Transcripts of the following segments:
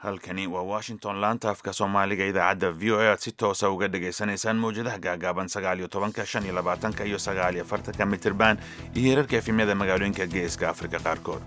halkani waa washington laanta afka soomaaliga idaacadda v o a aad si toosa uga dhagaysanaysaan mawjadaha gaagaaban sagaal iyo tobanka shan iyo labaatanka iyo sagaal iyo afartanka mitirban iyo hirarka efimyada magaalooyinka geeska afrika qaarkood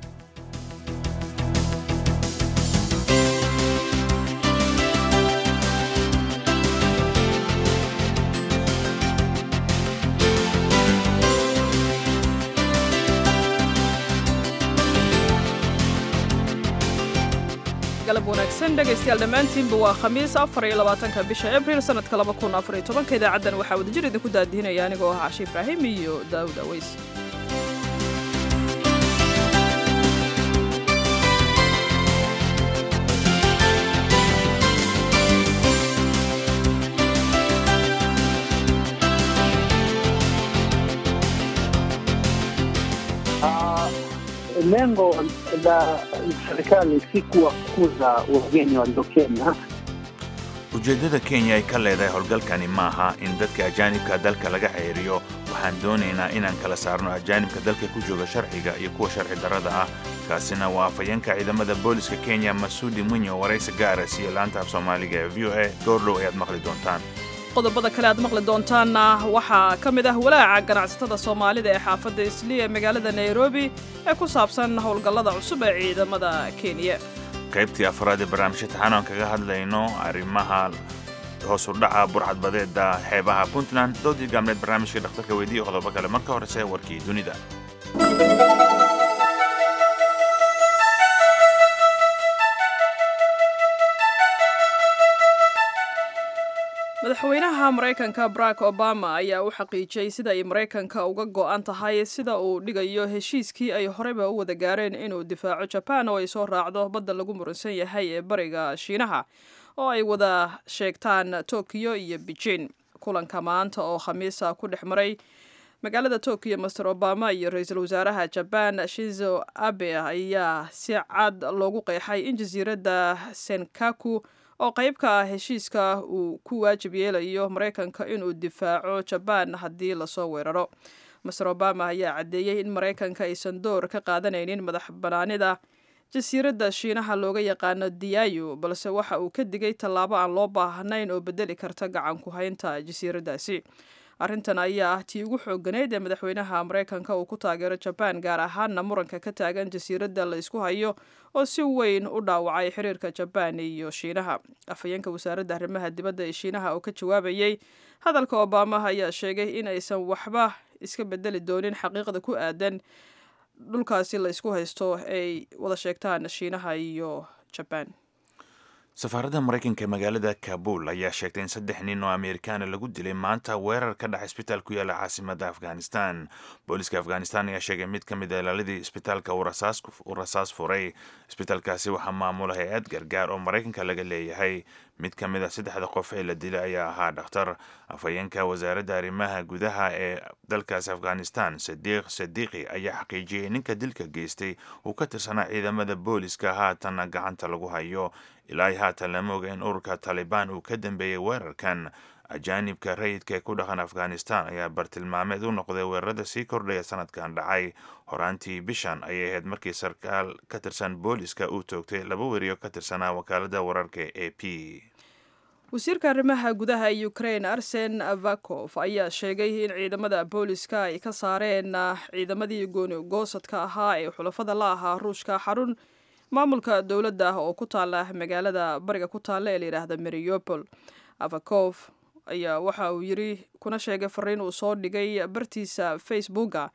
galab wanaagsan dhegaystayaal dhammaantiinba waa khamiis afar iyo labaatanka bisha abriil sanadka laba kun afar iyo tobanka idaacaddan waxaa wadajir idinku daadihinaya anigoo ah cashe ibraahim iyo daawud aweys Lengo la serikali si kuwafukuza wageni walio Kenya. ujeeddada kenya ay ka leedahay howlgalkani maaha in dadka ajaanibka dalka laga xeeriyo waxaan doonaynaa inaan kala saarno ajaanibka dalka ku jooga sharciga iyo kuwa sharci darrada ah kaasina waa afhayeenka ciidamada booliska kenya masuudi mwinyo waraysi gaara siiyo laanta af soomaaliga ee v o a goordhow ayaad maqli doontaan qodobada kale aad maqli doontaanna waxaa ka mid ah walaaca ganacsatada soomaalida ee xaafadda isli ee magaalada nairobi ee ku saabsan howlgallada cusub ee ciidamada kenya qaybtii afraad ee barnaamijka taxaanoan kaga hadlayno arrimaha hoos u dhaca burcadbadeeda xeebaha puntland doodii gaamneed barnaamijka dhakhtarka weydiiya qodobo kale marka horese warkii dunida madaxweynaha maraykanka barack obama ayaa u xaqiijiyey sida ay maraykanka uga go'an tahay sida uu dhigayo heshiiskii ay horeyba u wada gaareen inuu difaaco jaban oo ay soo raacdo badda lagu muransan yahay ee bariga shiinaha oo ay wada sheegtaan tokiyo iyo beijing kulanka maanta oo khamiisa ku dhex maray magaalada tokiyo master obama iyo ra-iisul wasaaraha jaban shizo abe ayaa si cad loogu qeexay in jasiiradda senkaku oo qayb ka ah heshiiska uu ku waajib yeelayo maraykanka inuu difaaco jabaan haddii lasoo weeraro master obama ayaa caddeeyey in maraykanka aysan door ka qaadanaynin madax banaanida jasiiradda shiinaha looga yaqaano diyayo balse waxa uu ka digay tallaabo aan loo baahnayn oo bedeli karta gacan ku haynta jasiiraddaasi arrintan ayaa ah tii ugu xooganeyd ee madaxweynaha maraykanka uu ku taageero jabaan gaar ahaanna muranka ka taagan jasiiradda la isku hayo oo si weyn u dhaawacay xiriirka jabaan iyo shiinaha afhayeenka wasaaradda arrimaha dibadda ee shiinaha oo ka jawaabayey hadalka obama ayaa sheegay in aysan waxba iska bedeli doonin xaqiiqda ku aadan dhulkaasi la isku haysto ay wada sheegtaan shiinaha iyo jabaan safaaradda maraykanka ee magaalada kabul ayaa sheegtay in saddex nin oo ameerikaana lagu dilay maanta weerar ka dhaca isbitaal ku yaala caasimada afghanistan booliska afghanistan ayaa sheegay mid ka mid a ilaaladii isbitaalka uu rasaas furay isbitaalkaasi waxaa maamula hay-ad gargaar oo maraykanka laga leeyahay mid ka mid a saddexda qof ee la dilay ayaa ahaa dhakhtar afhayeenka wasaaradda arrimaha gudaha ee dalkaasi afghanistan sadiiq sadiiqi ayaa xaqiijiyey ninka dilka geystay uu ka tirsanaa ciidamada booliska haatanna gacanta lagu hayo ilaa haatan lama oga in ururka taalibaan uu ka dambeeyey weerarkan ajaanibka rayidka ee ku dhaqan afghanistan ayaa bartilmaameed u noqday weerarada sii kordhaya sanadkan dhacay horaantii bishan ayay ahayd markii sarkaal ka tirsan booliska uu toogtay laba weriyo ka tirsanaa wakaalada wararka a p wasiirka arrimaha gudaha ee ukraine arsen avakov ayaa sheegay in ciidamada booliska ay ka saareen ciidamadii gooni-goosadka ahaa ee xulafada la ahaa ruushka xarun maamulka dowladda ah oo ku taala magaalada bariga ku taalla ee layidhaahda mariopol avakov ayaa waxa uu yiri kuna sheegay fariin uu soo dhigay bartiisa facebooka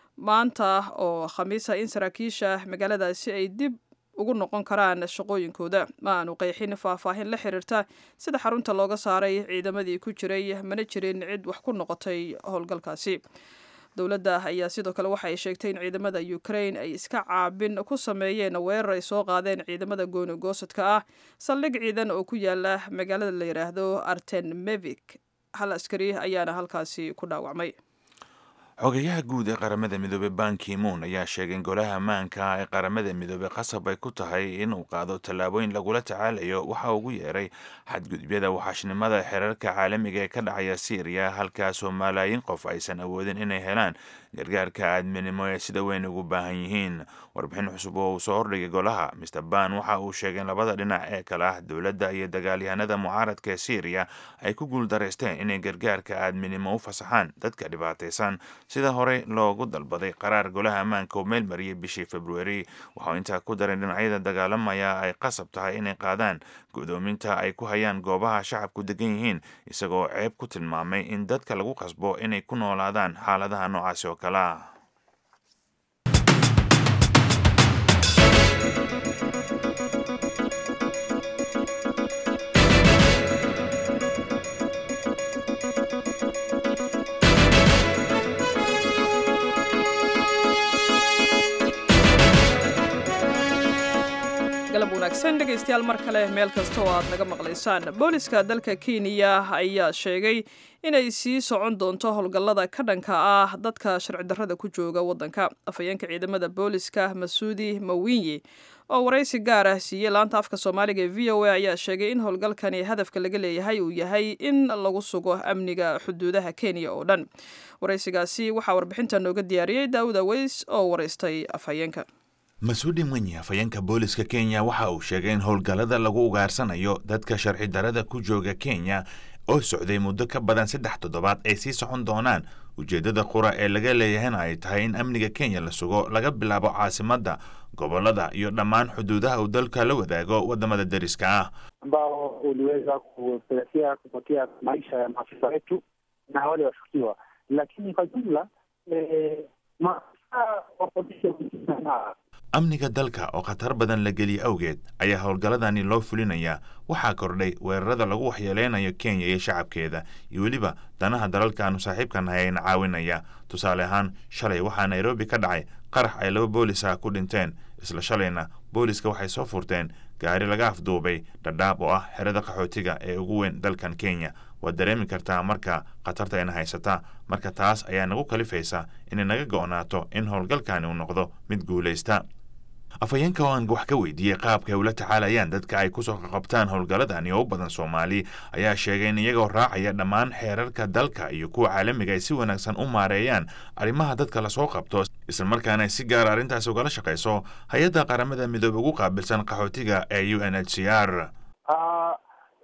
maanta oo khamiisa in saraakiisha magaaladaasi ay dib ugu noqon karaan shaqooyinkooda ma aanu qeexin faahfaahin la xiriirta sida xarunta looga saaray ciidamadii ku jiray mana jirin cid wax ku noqotay howlgalkaasi dowladda ayaa sidoo kale waxa ay sheegtay in ciidamada ukraine ay iska caabin ku sameeyeen weerar ay soo qaadeen ciidamada gooni goosadka ah saldhig ciidan oo ku yaala magaalada la yidhaahdo artenmevik hal askari ayaana halkaasi ku dhaawacmay xogayaha guud ee qaramada midoobey bankimuun ayaa sheegay in golaha ammaanka ee qaramada midoobey qasab ay ku tahay inuu qaado tallaabooyin lagula tacaalayo waxa ugu yeeray xadgudubyada waxaashnimada xeerarka caalamiga ee ka dhacaya syriya halkaasoo malaayiin qof aysan awoodin inay helaan gargaarka aadminimo ee sida weyn ugu baahan yihiin warbixin cusub oo uu soo hordhigay golaha mr ban waxa uu sheegay in labada dhinac ee kale ah dowladda iyo dagaalyahanada mucaaradka ee syriya ay ku guuldareysteen inay gargaarka aadminimo u fasaxaan dadka dhibaataysan sida horey loogu dalbaday qaraar golaha ammaanka oo meel mariyay bishii februari waxau intaa ku daray dhinacyada dagaalamaya ay qasab tahay inay qaadaan gudoominta ay ku hayaan goobaha shacabku degan yihiin isagoo ceeb ku tilmaamay in dadka lagu qasbo inay ku noolaadaan xaaladaha noocaasi oo kale ah galab wanaagsan dhegaystayaal mar kale meel kasta oo aad naga maqlaysaan booliska dalka kenya ayaa sheegay inay sii socon doonto howlgallada ka dhanka ah dadka sharci darrada ku jooga waddanka afhayeenka ciidamada booliska masuudi mawinyi oo waraysi gaar ah siiyey laanta afka soomaaliga ee v o a ayaa sheegay in howlgalkani hadafka laga leeyahay uu yahay in lagu sugo amniga xuduudaha kenya oo dhan waraysigaasi waxaa warbixinta nooga diyaariyey daawud aweys oo waraystay afhayeenka mas-uudi mwenyi afhayeenka booliska kenya waxa uu sheegay in howlgallada lagu ugaarsanayo dadka sharci darrada ku jooga kenya oo socday muddo ka badan saddex toddobaad ay sii socon doonaan ujeeddada qura ee laga leeyahayna ay tahay in amniga kenya la sugo laga bilaabo caasimadda gobollada iyo dhammaan xuduudaha uu dalka la wadaago waddamada deriska ah ambao uliweza kupelekea kupotea maisha ya maafisa wetu na wale washukiwa, lakini kwa jumla eh, maafisa wa polisi wamesema amniga dalka oo khatar badan la geliye awgeed ayaa howlgalladani loo fulinayaa waxaa kordhay weerarada lagu waxyeeleynayo kenya iyo shacabkeeda iyo weliba danaha dalalka aanu saaxiibka nahay ayna caawinaya tusaale ahaan shalay waxaa nairobi ka dhacay qarax ay laba boolis ah ku dhinteen isla shalayna booliska waxay soo furteen gaari laga afduubay dhadhaab oo ah xerada qaxootiga ee ugu weyn dalkan kenya waad dareemi kartaa marka khatarta ayna haysataa marka taas ayaa nagu kalifaysa inay naga go'naato in howlgalkani uu noqdo mid guulaysta afhayeenka oo aan wax ka weydiiyey qaabka ay ula tacaalayaan dadka ay kusoo qaqabtaan howlgalladani oo u badan soomaali ayaa sheegay in iyagoo raacaya dhammaan xeerarka dalka iyo kuwa caalamiga ay si wanaagsan u maareeyaan arrimaha dadka lasoo qabto islamarkaana ay si gaara arrintaasi ugala shaqayso hay-adda qaramada midoobe ugu qaabilsan qaxootiga ee u n h c r Ah,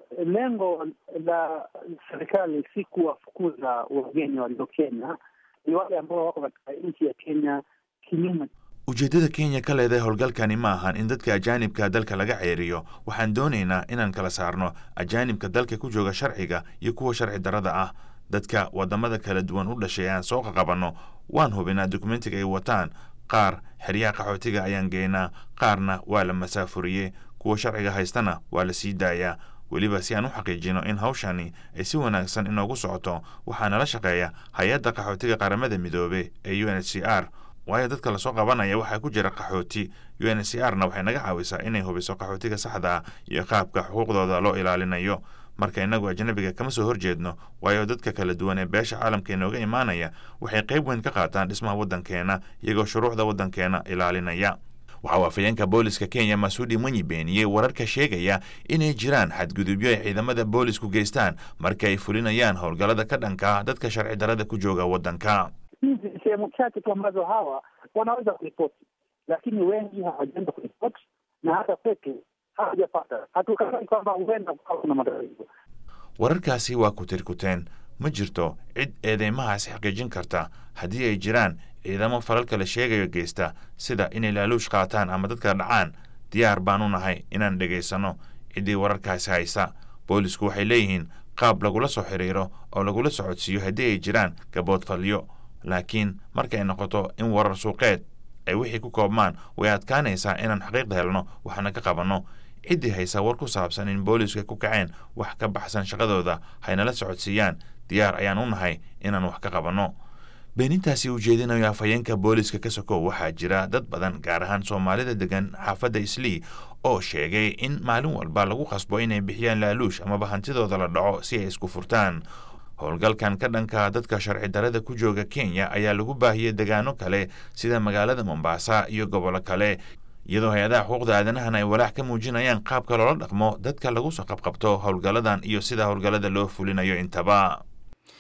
lengo la serikali si kuwafukuza wageni walio Kenya, ni wale ambao wako katika nchi ya Kenya kinyume ujeeddada kenya ka leedahay howlgalkani ma ahan in dadka ajaanibka dalka laga ceeriyo waxaan doonaynaa inaan kala saarno ajaanibka dalka ku jooga sharciga iyo kuwa sharci darrada ah dadka waddamada kala duwan u dhashay aan soo qaqabanno waan hubinaa dokumentiga ay wataan qaar xeryaha qaxootiga ayaan geynaa qaarna waa la masaafuriyey kuwa sharciga haystana waa la sii daayaa weliba si aan u xaqiijino in hawshani ay si wanaagsan inoogu socoto waxaa nala shaqeeya hay-adda qaxootiga qaramada midoobe ee u n h c r waayo dadka lasoo qabanaya waxaa ku jira qaxooti u n h c r na waxay naga caawisaa inay hubiso qaxootiga saxda ah iyo qaabka xuquuqdooda loo ilaalinayo marka innagu ajnabiga kama soo horjeedno waayo dadka kala duwan ee beesha caalamka inooga imaanaya waxay qayb weyn ka qaataan dhismaha waddankeena iyagoo shuruucda waddankeena ilaalinaya waxa uu afhayeenka booliska kenya masuudi mwenyi beeniyey wararka sheegaya inay jiraan xadgudubyo ay ciidamada boolisku geystaan marka ay fulinayaan howlgallada ka dhanka ah dadka sharci darrada ku jooga waddanka hizi ni sehemu chache tu ambazo hawa wanaweza kuripoti, lakini wengi hawajaenda kuripoti na hata kwetu hawajapata. Hatukatai kwamba huenda kukawa kuna matatizo. wararkaasi waa kutirkuteen ma jirto cid eedeymahaasi xaqiijin karta haddii ay jiraan ciidamo falalka la sheegayo geysta sida inay laaluush qaataan ama dadka dhacaan diyaar baan u nahay inaan dhegaysanno ciddii wararkaasi haysa boolisku waxay leeyihiin qaab lagula soo xiriiro oo lagula socodsiiyo haddii ay jiraan gaboodfalyo laakiin markay noqoto in warar suuqeed ay wixii ku koobmaan way adkaanaysaa inaan xaqiiqda helno waxna ka qabanno ciddii haysa war ku saabsan in booliska ku kaceen wax ka baxsan shaqadooda haynala socodsiiyaan diyaar ayaan u nahay inaan wax ka qabanno beenintaasi ujeedinayo afhayeenka booliska ka sokow waxaa jira dad badan gaar ahaan soomaalida degan xaafadda islii oo sheegay in maalin walba lagu qasbo inay bixiyaan laaluush amaba hantidooda la dhaco si ay isku furtaan howlgalkan ka dhanka dadka sharci darrada ku jooga kenya ayaa lagu baahiyey degaano kale sida magaalada mombasa iyo gobollo kale iyadoo hay-adaha xuquuqda aadanahan ay walaac ka muujinayaan qaabka loola dhaqmo dadka lagu soo qabqabto howlgalladan iyo sida howlgallada loo fulinayo intaba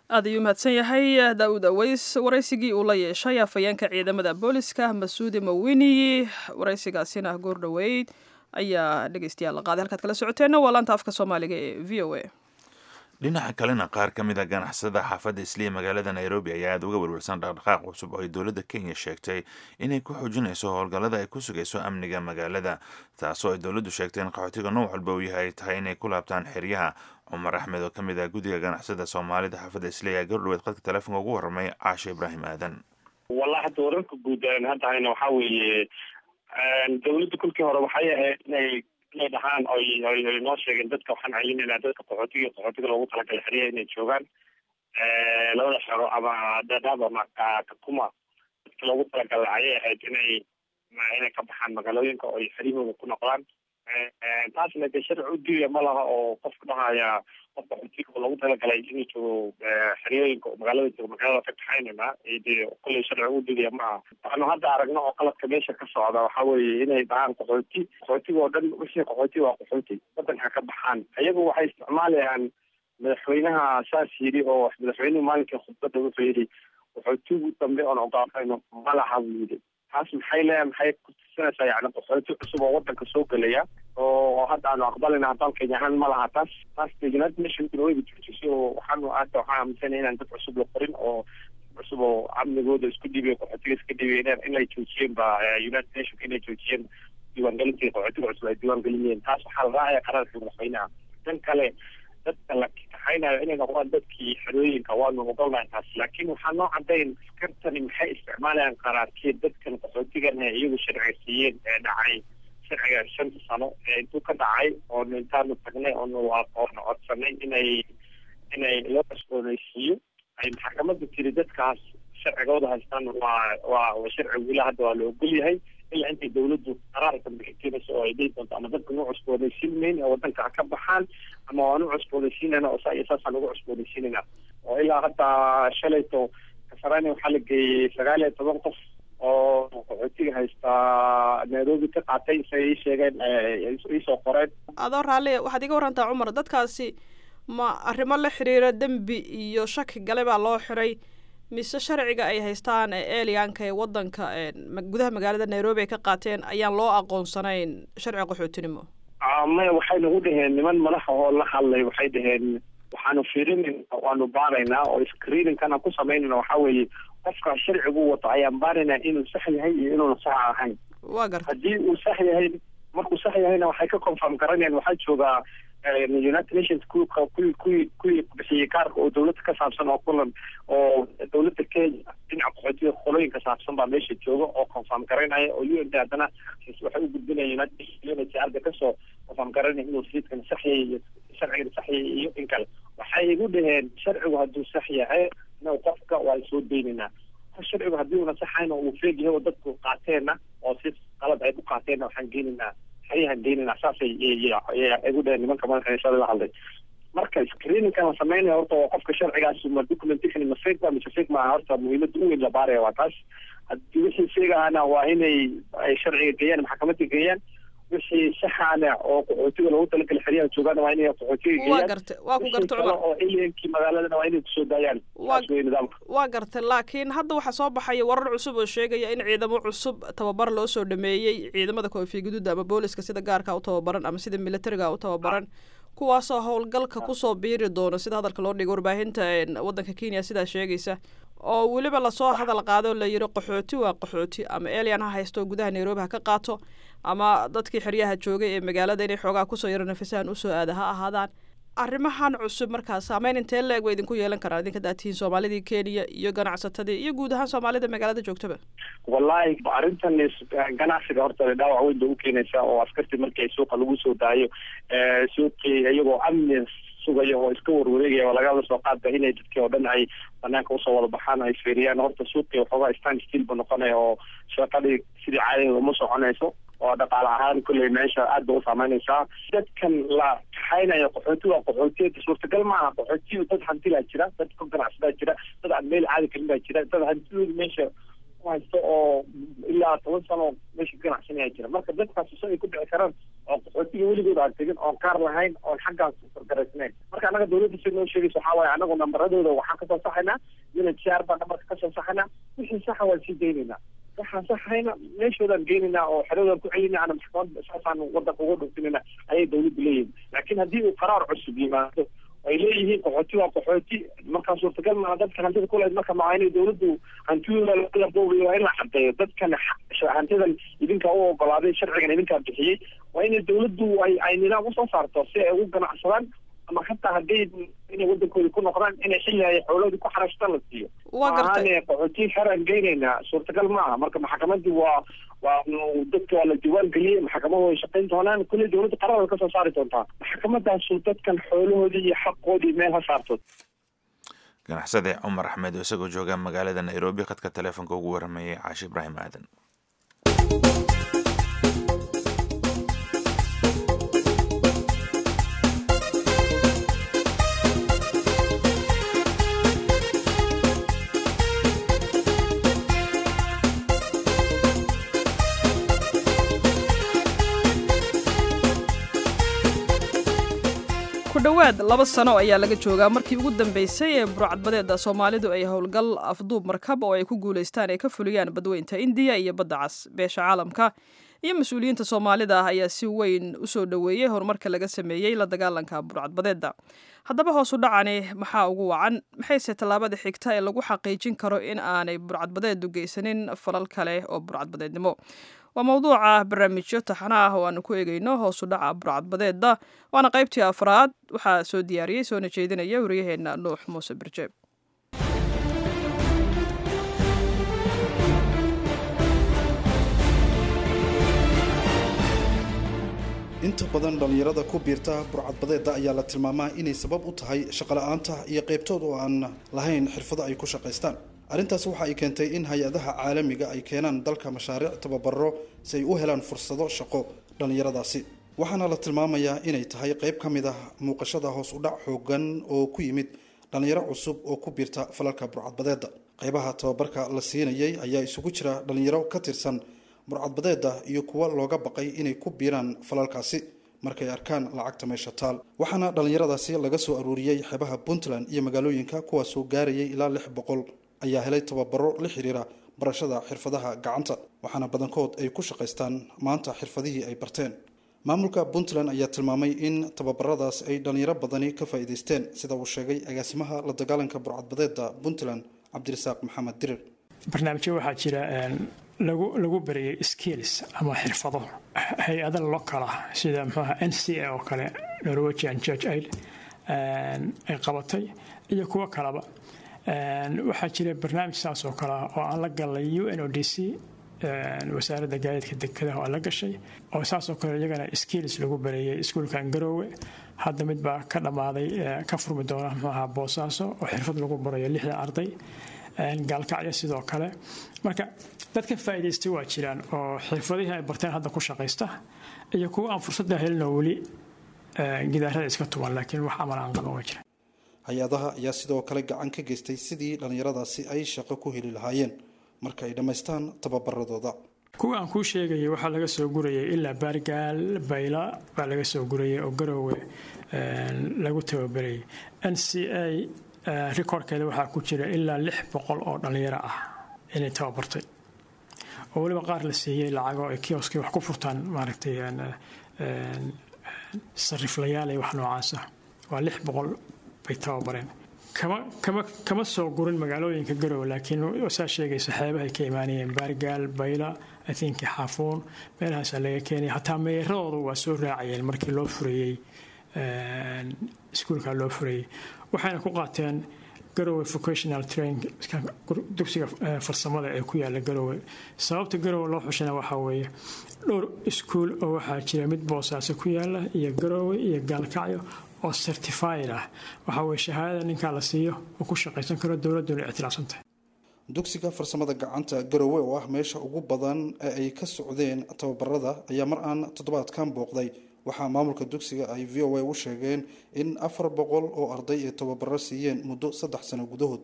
aad ayuu mahadsan yahay daawud aweys waraysigii uu la yeeshay afhayeenka ciidamada booliska masuudi mawini waraysigaasina goor dhoweyd ayaa dhegeystayaal la qaaday halkaad kala socoteenna waa laanta afka soomaaliga ee v o a dhinaca kalena qaar ka mid a ganacsada xaafadda isliya magaalada nairobi ayaa aada uga welwelsan dhaqdhaqaaq cusub oo ay dowladda kenya sheegtay inay ku xoojinayso howlgallada ay ku sugayso amniga magaalada taasoo ay dowladdu sheegtay in qaxootiga nooc walba uu yahay tahay inay ku laabtaan xeryaha cumar axmed oo ka mid ah guddiga ganacsada soomaalida xaafadda isliya ayaa gordhoweed qadka telefoonka ugu warramay caashe ibraahim aadan wallahi hadda wararka guud hadda hayna waxaa weeye dowladda kolkii hore waxay ahayd inay inay dhahaan oy oy oy noo sheegeen dadka waxaan celinayna dadka qaxootiga qaxootiga loogu talagalay xeryaha inay joogaan labada xero ama dadaab ama kakuma dadka loogu talagalay ayay ahayd inay inay ka baxaan magaalooyinka oy xeryahooda ku noqdaan taasna de sharci u diiya ma laha oo qofka dhahaya qof qaxootiga oo loogu talagalay inuu joogo xeryooyinka oo magaalada joogo magaalada ka kaxaynayna de kolley sharci u diidaya ma aha waxaanu hadda aragno oo qaladka meesha ka socda waxa weeye inay dhahaan qaxooti qaxootiga oo dhan wixii qaxooti waa qaxooti wadanka ka baxaan iyagu waxay isticmaalayaan madaxweynaha saas yidhi oo madaxweynuhu maalinkii khudbadda wuxuu yidhi qaxootigu dambe oon ogaafayno ma laha buu yidhi taas maxay leeyahay maxay kutusinaysaa yani qaxooti cusub oo wadanka soo gelaya oo hadda aanu aqbalina haddaan kenya ahaan ma laha taas taas de united nationkuna wayba joojisay oo waxaanu hadda waxaan aaminsanaya inaan dad cusub la qorin oo cusub oo amnigooda isku dhiibay qaxootiga iska dhiibay inay joojiyeen ba united nationka inay joojiyeen diiwaangelintii qaxootiga cusub ay diiwaangelinayeen taas waxaa la raacaya qaraarkii madaxweynaha dan kale dadka la kaxaynayo inay noqdaan dadkii xerooyinka waanu ogolnahay taas laakiin waxaa noo cadayn askartani maxay isticmaalayaan qaraarkeed dadkan qaxootigan ee iyagu sharciga siiyeen ee dhacay sharciga shanta sano ee intuu ka dhacay oonu intaanu tagnay oonu oonu codsanay inay inay loo cusboonaysiiyo ay maxkamadda tiri dadkaas sharcigooda haystaan waa waa sharcigu ilaa hadda waa la ogol yahay ilaa intay dawladdu qaraar dambe ka keenayso oo ay dhihi doonto ama dadka nu cusboonaysiin mayn ee wadanka ka baxaan ama waan u cusboonaysiinayna oo saa iyo saasaan ugu cusboonaysiinayna oo ilaa hadda shalayto kasarani waxaa la geeyey sagaal iyo toban qof oo qaxootiga haystaa nairobi ka qaatay say ii sheegeen iisoo qoreen adoo raalli waxaad iga warantaa cumar dadkaasi ma arrimo la xiriira dembi iyo shaki gale baa loo xiray mise sharciga ay haystaan ee elianka ee wadanka gudaha magaalada nairobi ay ka qaateen ayaan loo aqoonsanayn sharci qaxootinimo maya waxay nagu dhaheen niman madaxa oo la hadlay waxay dhaheen waxaanu fiirinayna waanu baaraynaa oo screeningkana ku samaynayna waxaa weeye qofka sharcigu wato ayaan baaraynaa inuu sax yahay iyo inuuna sax ahayn waa garta haddii uu sax yahay markuu sax yahayna waxay ka confirm garanayaan waxaa joogaa united nations ku kuwii kuwii kuwii bixiyey kaarka oo dawladda ka saabsan oo kulan oo dawladda kenya dhinaca qaxootiga qolooyinka saabsan baa meesha jooga oo confirm garanaya oo u n d haddana waxay u gudbinaya united nations arda kasoo confirm garanaya inuu siidkan sax yahay iyo sharcigan sax yahay iyo in kale waxay igu dhaheen sharcigu hadduu sax yahay inaw qofka waa soo deynaynaa sharcigu haddii una saxayna uu feeg yahay oo dadku qaateenna oo si qalad ay ku qaateenna waxaan geenaynaa xeryahan geynayna saasay igu dhaheen nimanka madaxa shalay la hadlay marka screeningkan la sameynaya horta waa qofka sharcigaas ma documentation ma fake ba mise fake maaha horta muhiimada u weyn la baaraya waa taas haddii wixii fake ahana waa inay ay sharciga geeyaan maxkamadda geeyaan wixii saxaana oo qaxootiga loogu talagalay xeryaha joogaana waa inay qaxootiga geeyaan waa garta waa ku garta cumar oo alienkii magaaladana waa inay kusoo daayaan saas wey nidaamka waa garta laakiin hadda waxaa soo baxaya warar cusub oo sheegaya in ciidamo cusub tababar loo soo dhameeyey ciidamada koofiya guduuda ama booliska sida gaarka u tababaran ama sida militariga u tababaran kuwaasoo howlgalka kusoo biiri doono sida hadalka loo dhigay warbaahinta wadanka kenya sidaa sheegaysa oo weliba lasoo hadal qaado la yiri qaxooti waa qaxooti ama elian ha haysto gudaha nairobi ha ka qaato ama dadkii xeryaha joogay ee magaalada inay xoogaa kusoo yaro nafisahan usoo aada ha ahaadaan arrimahan cusub markaas saameyn intee la-eg way idinku yeelan karaan idinka daatihiin soomaalidii kenya iyo ganacsatadii iyo guud ahaan soomaalida magaalada joogtaba wallahi arrintan ganacsiga horta dhaawac weyn bay u keenaysaa oo askartii markii suuqa lagu soo daayo suuqii iyagoo amni sugaya oo iska warwareegaya oo lagaba soo qaadba inay dadkii oo dhan ay banaanka usoo wada baxaan ay fiiriyaan horta suuqii waxoogaa stand still ba noqonaya oo shaqadii sidii caadiga uma soconayso oo dhaqaale ahaan kulley meesha aad ba u saameynaysaa dadkan la kaxaynayo qaxooti waa qaxootiyada suurtagal maaha qaxootiyu dad hantilaa jira dad ka ganacsadaa jira dad aan meel caadi karin baa jira dad hantidooda meesha haysto oo ilaa toban sano meesha ka ganacsanaya jira marka dadkaas so ay ku dhici karaan oo qaxootiga weligood aan tegin oon kaar lahayn oon xaggaas fargaraysnayn marka annaga dawladda si noo sheegaysa waxaa waaye anagu nambaradooda waxaan kasoo saxaynaa unhcr baan nambarka kasoo saxaynaa wixii saxa waan sii daynaynaa waxaan saxayna meeshoodaan geynaynaa oo xeradaan ku celinaa ana maxkamad saasaan wadanka uga dhuntinayna ayay dawladda leeyihin laakiin haddii uu qaraar cusub yimaado ay leeyihiin qaxooti waa qaxooti markaa suurtagal maaha dadka hantida kuleed marka maa inay dawladdu hantidooda la boobayo waa in la cadeeyo dadkan hantidan idinkaa u ogolaaday sharcigan idinkaa bixiyey waa inay dawladdu ay ay nidaam usoo saarto si ay ugu ganacsadaan ama hataa hadday inay wadankoodi ku noqdaan inay xilli ay xooloodii ku xarashtaan la siiyo waa gartay qaxooti xeraan geynaynaa suurtagal maaha marka maxkamadii waa waa dadka waa la diwaan geliyey maxkamadu way shaqayn doonaan kulley dawladda qarar way kasoo saari doontaa maxkamadaasu dadkan xoolahoodii iyo xaqoodii meel ha saarto ganacsade cumar axmed oo isagoo jooga magaalada nairobi khadka taleefonka ugu waramayay caashi ibraahim aadan kudhowaad laba sano ayaa laga joogaa markii ugu dambeysay ee burcadbadeeda soomaalidu ay howlgal afduub markab oo ay ku guulaystaan ay ka fuliyaan badweynta indiya iyo badda cas beesha caalamka iyo mas-uuliyiinta soomaalida ah ayaa si weyn u soo dhoweeyey horumarka laga sameeyey la dagaalanka burcadbadeeda haddaba hoosu dhacani maxaa ugu wacan maxayse tallaabada xigta ee lagu xaqiijin karo in aanay burcadbadeedu geysanin falal kale oo burcadbadeednimo waa mawduuca barnaamijyo taxana ah oo aanu ku eegeyno hoosu dhaca burcadbadeeda waana qaybtii afraad waxaa soo diyaariyey soona jeedinaya waryaheena nuux muuse birjeeb inta badan dhallinyarada ku biirta burcadbadeeda ayaa la tilmaamaa inay sabab u tahay shaqola'aanta iyo qaybtood oo aan lahayn xirfado ay ku shaqaystaan arrintaas waxa ay keentay in hay-adaha caalamiga ay keenaan dalka mashaariic tababaro si ay u helaan fursado shaqo dhallinyaradaasi waxaana la tilmaamayaa inay tahay qayb ka mid ah muuqashada hoos u dhac xoogan oo ku yimid dhallinyaro cusub oo ku biirta falalka burcadbadeeda qaybaha tababarka la siinayay ayaa isugu jira dhallinyaro ka tirsan burcadbadeeda iyo kuwa looga baqay inay ku biiraan falalkaasi markay arkaan lacagta meesha taal waxaana dhallinyaradaasi laga soo aruuriyey xeebaha puntland iyo magaalooyinka kuwaasoo gaarayay ilaa lix boqol ayaa helay tababaro la xiriira barashada xirfadaha gacanta waxaana badankood ay ku shaqaystaan maanta xirfadihii ay barteen maamulka puntland ayaa tilmaamay in tababaradaas ay dhallinyaro badani ka faa'iidaysteen sida uu sheegay agaasimaha la dagaalanka burcadbadeeda puntland cabdirasaaq maxamed dirir barnaamijyo waxaa jira lagu lagu barayay skills ama xirfado hay-ada lokala sida mxuaha n c a oo kale norwegian church aid ay qabatay iyo kuwo kaleba waxaa jira barnaamij saas oo kale ah oo aan la galnay u n o d c wasaaradda gaadiidka dekadaha oo la gashay oo saasoo kale iyagana skills lagu bareeyay iskuulkan garoowe hadda mid baa ka dhammaaday ka furmi doona mxuaha boosaaso oo xirfad lagu barayo lixdan arday gaalkacyo sidoo kale marka dad ka faa'iidaystay waa jiraan oo xirfadihii ay barteen hadda ku shaqaysta iyo kuwa aan fursadda helinoo weli gidaarada iska tuban laakiin wax amal aan qaban waa jira hay-adaha ayaa sidoo kale gacan ka geystay sidii dhallinyaradaasi ay shaqo ku heli lahaayeen marka ay dhammaystaan tababaradooda kuwa aan kuu sheegayay waxaa laga soo gurayay ilaa baargaal bayla baa laga soo gurayay oo garoowe lagu tababarayay n c a rikoorkeeda waxaa ku jira ilaa lix boqol oo dhallinyaro ah inay tababartay oo weliba qaar la siiyey lacago ay kioskii wax ku furtaan maaragtay sariflayaal iyo wax noocaasa waa lix boqol bay tababareen kama kama kama soo gurin magaalooyinka garowe laakiin saa sheegaysa xeebahay ka imaanayeen baargaal bayla athinki xaafuun meelahaasaa laga keenaya hataa meeradooda waa soo raacayeen markii loo furayey iskuulka loo furayey waxayna ku qaateen garowe vocational train dugsiga farsamada ee ku yaala garowe sababta garowe loo xushana waxaa weeye dhowr iskuul oo waxaa jira mid boosaaso ku yaala iyo garowe iyo gaalkacyo oo certified ah waxaa weye shahaadada ninkaa la siiyo oo ku shaqaysan karo dowladduna ictilaafsantahay dugsiga farsamada gacanta garowe oo ah meesha ugu badan ee ay ka socdeen tababarada ayaa mar aan toddobaadkan booqday waxaa maamulka dugsiga ay v o a u sheegeen in afar boqol oo arday ay tababaro siiyeen muddo saddex sano gudahood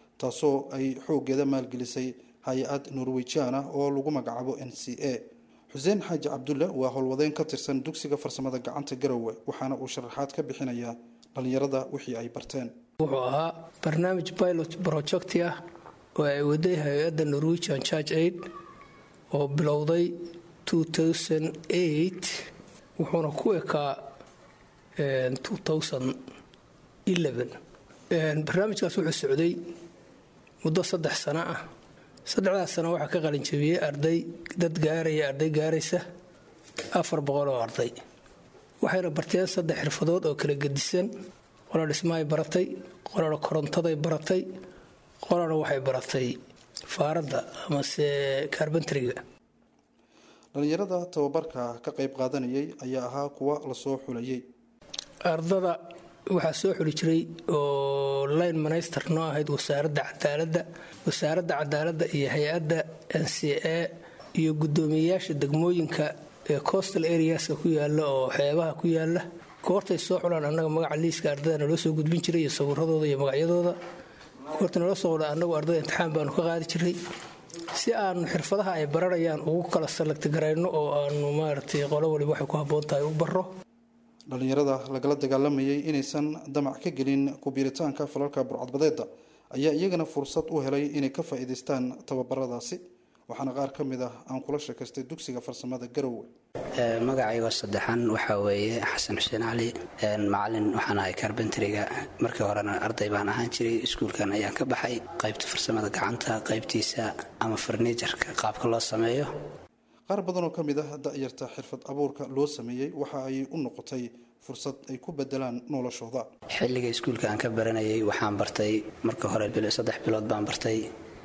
taasoo ay xooggeeda maalgelisay hay-ad norwejian ah oo lagu magacaabo n c a xuseen xaaji cabdulle waa howlwadeen ka tirsan dugsiga farsamada gacanta garowe waxaana uu sharaxaad ka bixinayaa dhallinyarada wixii ay barteen wuxuu ahaa barnaamij pilot projecti ah oo ay waday hay-adda norwegian church aid oo bilowday wuxuuna ku ekaa barnaamijkaas wuxuu socday muddo saddex sano ah saddexdaas sano waxaa ka qalinjabiyey arday dad gaaraya arday gaaraysa afar boqol oo arday waxayna barteen saddex xirfadood oo kala gedisan qola dhismahay baratay qolana korontaday baratay qolana waxay baratay faaradda amase kaarbantariga dhallinyarada tababarka ka qayb qaadanayay ayaa ahaa kuwa lasoo xulayay ardada waxaa soo xuli jiray oo line minister noo ahayd wasaaradda cadaaladda wasaaradda cadaaladda iyo hay-adda n c a iyo guddoomiyeyaasha degmooyinka ee coastal areaska ku yaala oo xeebaha ku yaala goortay soo xulaan annaga magaca liiska ardada naloo soo gudbin jiray iyo sawiradooda iyo magacyadooda goorta naloo soo qula annagu ardada imtixaan baanu ka qaadi jiray si aanu xirfadaha ay baranayaan ugu kala salagti garayno oo aanu maaragtay qolo waliba waxay ku habboon tahay u barro dhallinyarada lagala dagaalamayay inaysan damac ka gelin kubiiritaanka falalka burcadbadeeda ayaa iyagana fursad u helay inay ka faa'iidaystaan tababaradaasi waxaana qaar ka mid ah aan kula sheekaystay dugsiga farsamada garowe magacaygo saddexan waxaa weeye xasan xuseen cali macalin waxaan ahay karbentariga markii horena arday baan ahaan jiray iskuulkan ayaan ka baxay qaybta farsamada gacanta qaybtiisa ama farniijarka qaabka loo sameeyo qaar badanoo ka mid ah da'yarta xirfad abuurka loo sameeyey waxa ay u noqotay fursad ay ku bedelaan noloshooda xilliga iskuulka aan ka baranayay waxaan bartay marka hore saddex bilood baan bartay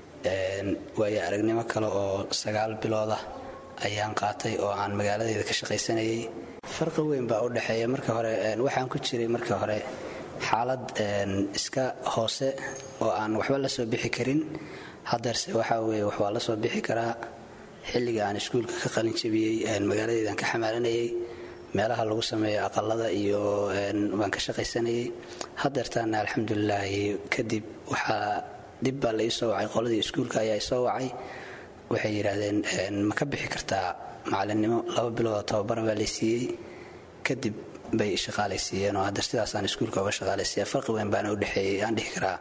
waayo aragnimo kale oo sagaal bilood ah ayaan qaatay oo aan magaaladeeda ka shaqaysanayay farqi weyn baa u dhexeeya marka hore waxaan ku jiray marka hore xaalad iska hoose oo aan waxba la soo bixi karin hadeerse waxaa weye wax waa la soo bixi karaa xilliga aan iskuulka ka qalin jabiyey magaaladeedaan ka xamaalanayay meelaha lagu sameeyo aqalada iyo waan ka shaqaysanayay hadeertaana alxamdulilaahi kadib waxaa dib baa la ii soo wacay qoladii iskuulka ayaa isoo wacay waxay yidhaahdeen ma ka bixi kartaa macalinimo laba biloodoo tababara baa laysiiyey kadib bay shaqaalaysiiyeen oo hadeer sidaasaan iskuulka uga shaqaalaysiiya farqi weyn baana udhexeeyey aan dhihi karaa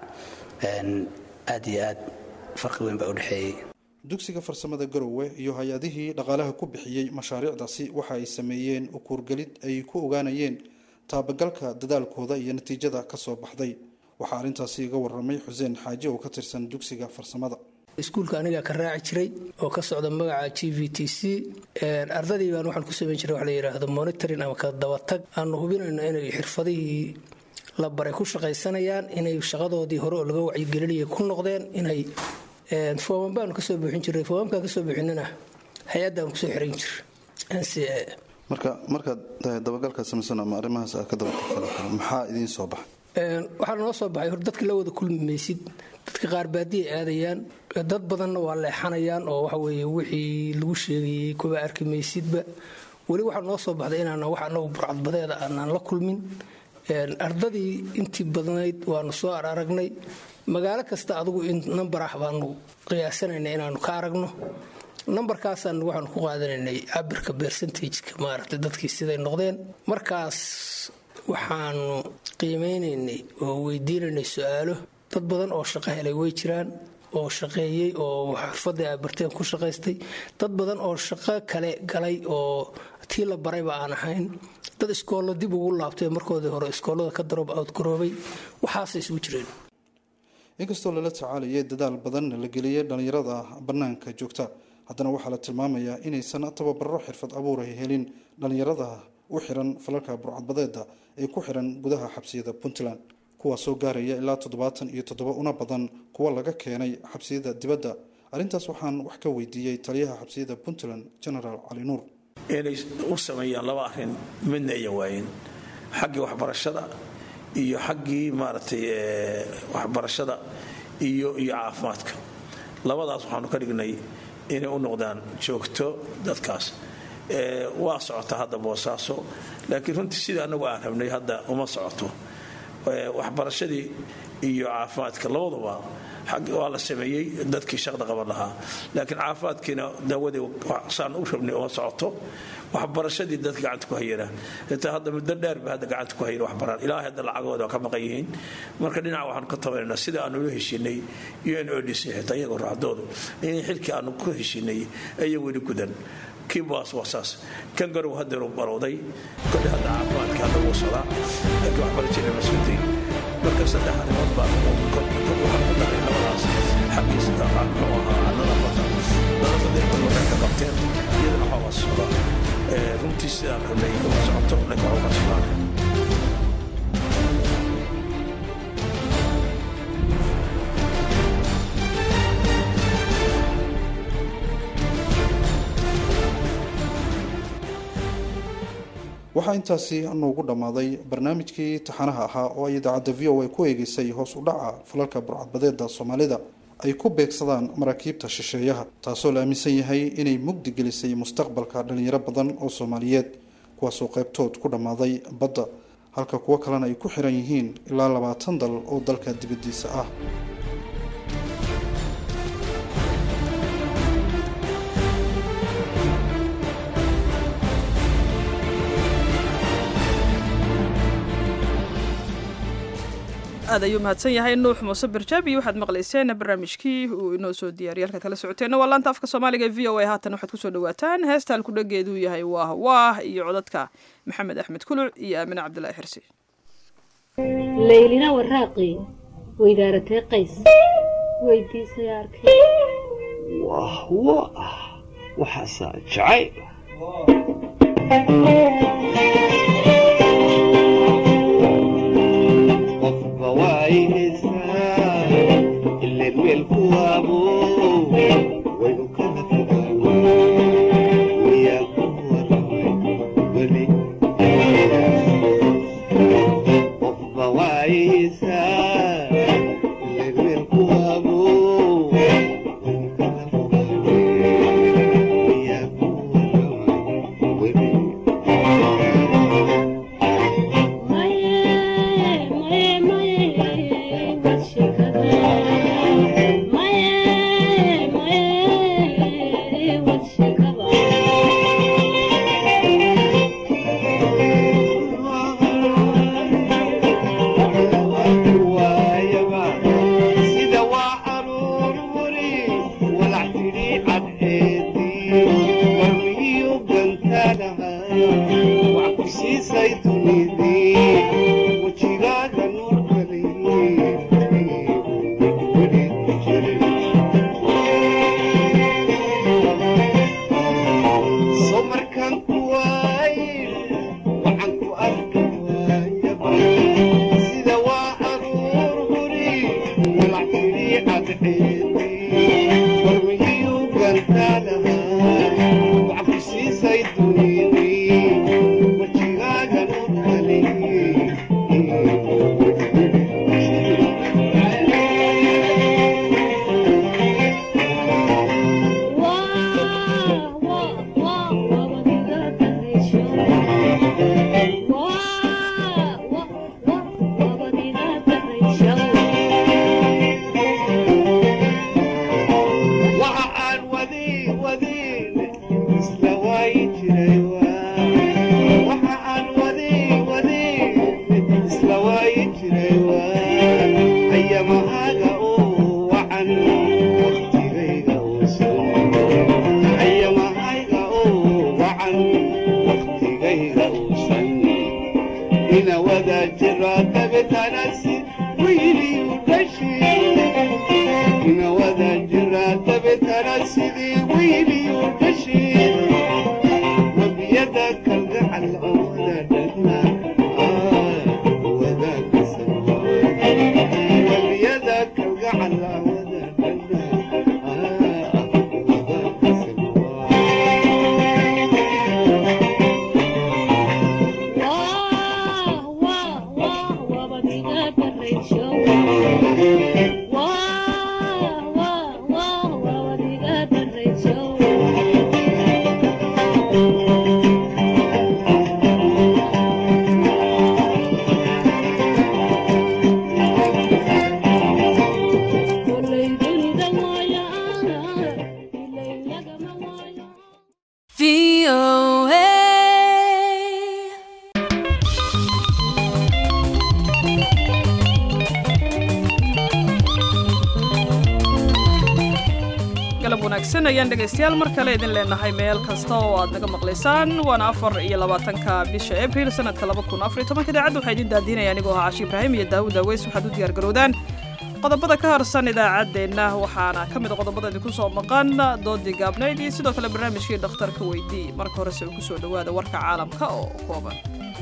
aad iyo aad farqi weyn baa udhexeeyey dugsiga farsamada garowe iyo hay-adihii dhaqaalaha ku bixiyey mashaariicdaasi waxa ay sameeyeen ukuurgelid ay ku ogaanayeen taabagalka dadaalkooda iyo natiijada ka soo baxday waxaa arrintaasi iga waramay xuseen xaaji oo ka tirsan dugsiga farsamada iskuulka anigaa ka raaci jiray oo ka socda magaca g v t c ardadii baan waxaan ku samayn jiray wax la yidhaahdo monitoring ama ka dabatag aanu hubinayno inay xirfadihii la baray ku shaqaysanayaan inay shaqadoodii hore oo laga wacyigelinayay ku noqdeen inay fooman baanu kasoo buuxin jiray foomamkaan kasoo buuxinana hay-adda aan kusoo xiran jir n c a marka markaad dabagalkaa samaysan ama arrimahaas aad ka dabatagtay maxaa idiin soo baxay waxaa noo soo baxay hor dadka la wada kulmi maysid dadka qaar baadiya aadayaan dad badanna waa leexanayaan oo waxa weeye wixii lagu sheegayey kuba arki maysidba weli waxaa noo soo baxday inaana wax anagu burcadbadeeda aanaan la kulmin ardadii intii badnayd waanu soo aragnay magaalo kasta adugu nambar ah baanu qiyaasanayna inaanu ka aragno nambarkaasaan waxaanu ku qaadanaynay cabirka bersentageka maaragtay dadkii siday noqdeen markaas waxaanu qiimeynaynay oo weydiinaynay su-aalo dad badan oo shaqo helay way jiraan oo shaqeeyey oo xirfadii ay barteen ku shaqaystay dad badan oo shaqo kale galay oo tii la barayba aan ahayn dad iskoollo dib ugu laabtay markoodii hore iskoollada ka daroob outgaroobay waxaasay isugu jireen inkastoo lala tacaalayay dadaal badan la geliyay dhallinyarada bannaanka joogta haddana waxaa la tilmaamayaa inaysan tababaro xirfad abuuray helin dhallinyarada u xiran falalka burcadbadeeda ee ku xiran gudaha xabsiyada puntland kuwaas soo gaaraya ilaa toddobaatan iyo toddoba una badan kuwa laga keenay xabsiyada dibadda arrintaas waxaan wax ka weydiiyey taliyaha xabsiyada puntland genaraal cali nuur inay u sameeyaan laba arrin midna ayan waayen xaggii waxbarashada iyo xaggii maaragtay waxbarashada iyo iyo caafimaadka labadaas waxaanu ka dhignay inay u noqdaan joogto dadkaas waa socota hadda boosaaso laakiin runtii sidai annagu aan rabnay hadda uma socoto waxbarashadii iyo caafimaadka labaduba waa la sameeyey dadkii shaqda qaban lahaa laakiin caafimaadkiina daawadii saan u rabnay oo socoto waxbarashadii dadka gacanta ku hayana xitaa hadda muddo dheer ba hadda gacanta ku hayan waxbaraan ilaahay hadda lacagooda waa ka maqan yihiin marka dhinaca waxaanu ka tabanaynaa sida aanu ula heshiinay un odc xitaa iyagoo raacdoodu in xilkii aanu ku heshiinay ayaa weli gudan kiibaas waa saas kan garow hadeeru barowday kodhe hadda caafimaadka hadda wuu socdaa laakiin waxbarashada mas-uuliyiin marka saddex arrimood baa waxaan ku daray labadaas xaggiisa muxuu ahaa nadaafada nadaafada inta waxay ka qabteen iyadana waxaa waa socdaa runtii sidaan rabnay uma socoto laakiin waxu ka socdaanay waxaa intaasi noogu dhammaaday barnaamijkii taxanaha ahaa oo ay idaacadda v o a ku eegeysay hoos u dhaca falalka burcadbadeeda soomaalida ay ku beegsadaan maraakiibta shisheeyaha taasoo la aaminsan yahay inay mugdi gelisay mustaqbalka dhalinyaro badan oo soomaaliyeed kuwaasoo qaybtood ku dhammaaday badda halka kuwo kalena ay ku xiran yihiin ilaa labaatan dal oo dalka dibaddiisa ah aad ayuu mahadsan yahay nuux muuse barjaabi waxaad maqlayseen barnaamijkii uu inoo soo diyaariyay halkaad kala socoteenna waa laanta afka soomaaliga e v o a haatan waxaad kusoo dhawaataan heesta halkudhageeduu yahay waah waah iyo codadka maxamed axmed kuluc iyo aamine cabdilaahi xirsi laylina waraaqi weydaaratee qays weydiisay arkay wah waah waxaasaa jacayl galab wanaagsan ayaan dhegaystayaal mar kale idin leenahay meel kasta oo aad naga maqlaysaan waana afar iyo labaatanka bisha abril sanadka laba kun afar iyo tobanka idaacadda waxaa idin daadiinaya anigoo ahaa cashi ibraahim iyo daawud aweys waxaad u diyaar garowdaan qodobada ka harsan idaacaddeenna waxaana ka mid a qodobada idinku soo maqan doodii gaabnayd iyo sidoo kale barnaamijkii dhakhtarka weydii marka horese uu ku soo dhowaada warka caalamka oo kooban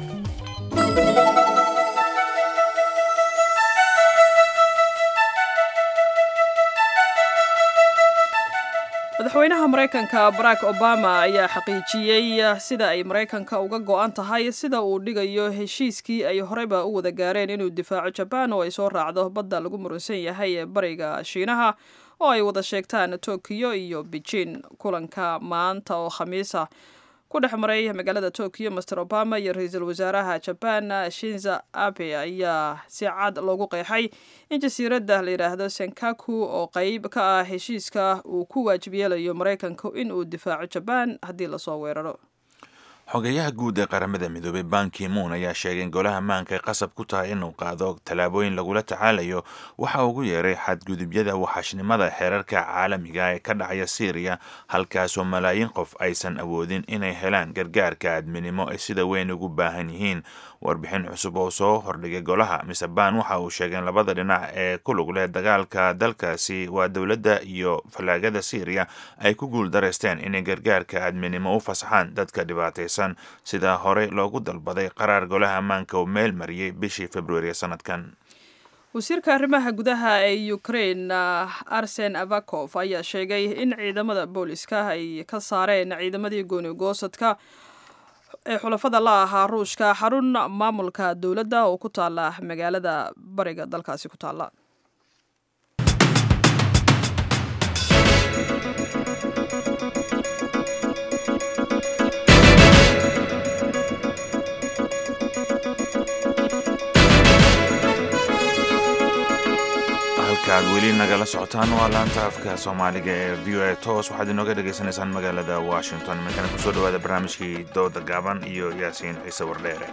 madaxweynaha maraykanka barack obama ayaa xaqiijiyey sida ay maraykanka uga go-an tahay sida uu dhigayo heshiiskii ay horeyba u wada gaareen inuu difaaco jabaan oo ay soo raacdo badda lagu murunsan yahay ee bariga shiinaha oo ay wada sheegtaan tokiyo iyo beijin kulanka maanta oo khamiisa ku dhex maray magaalada tokiyo master obama iyo ra-iisul wasaaraha jaban shinza abe ayaa si cad loogu qeexay in jasiiradda la yidhaahdo senkaku oo qeyb ka ah heshiiska uu ku waajib yeelayo maraykanku in uu difaaco jabaan haddii lasoo weeraro xogeyaha guud ee qaramada midoobay banki moon ayaa sheegay in golaha maanka ay qasab ku tahay inuu qaado tallaabooyin lagula tacaalayo waxa ugu yeeray xadgudubyada waxashnimada xeerarka caalamiga ee ka dhacaya syriya halkaasoo malaayiin qof aysan awoodin inay helaan gargaarka aadminimo ay sida weyn ugu baahan yihiin warbixin cusub oo soo hordhigay golaha mise ban waxa uu sheegay in labada dhinac ee ku lug leh dagaalka dalkaasi waa dowladda iyo fallaagada syriya ay ku guul dareysteen inay gargaarka aadminimo u fasaxaan dadka dhibaataysan sida horey loogu dalbaday qaraar golaha ammaanka uu meel mariyey bishii februari sanadkan wasiirka arrimaha gudaha ee ukraine arsen avakov ayaa sheegay in ciidamada booliska ay ka saareen ciidamadii gooni goosadka ee xulafada la ahaa ruushka xarun maamulka dowladda oo ku taala magaalada bariga dalkaasi ku taala halkaad weli nagala socotaan waa laanta afka soomaaliga ee v o a toos waxaad inooga dhagaysanaysaan magaalada washington markana kusoo dhawaada barnaamijkii dooda gaaban iyo yaasiin ciise wardheere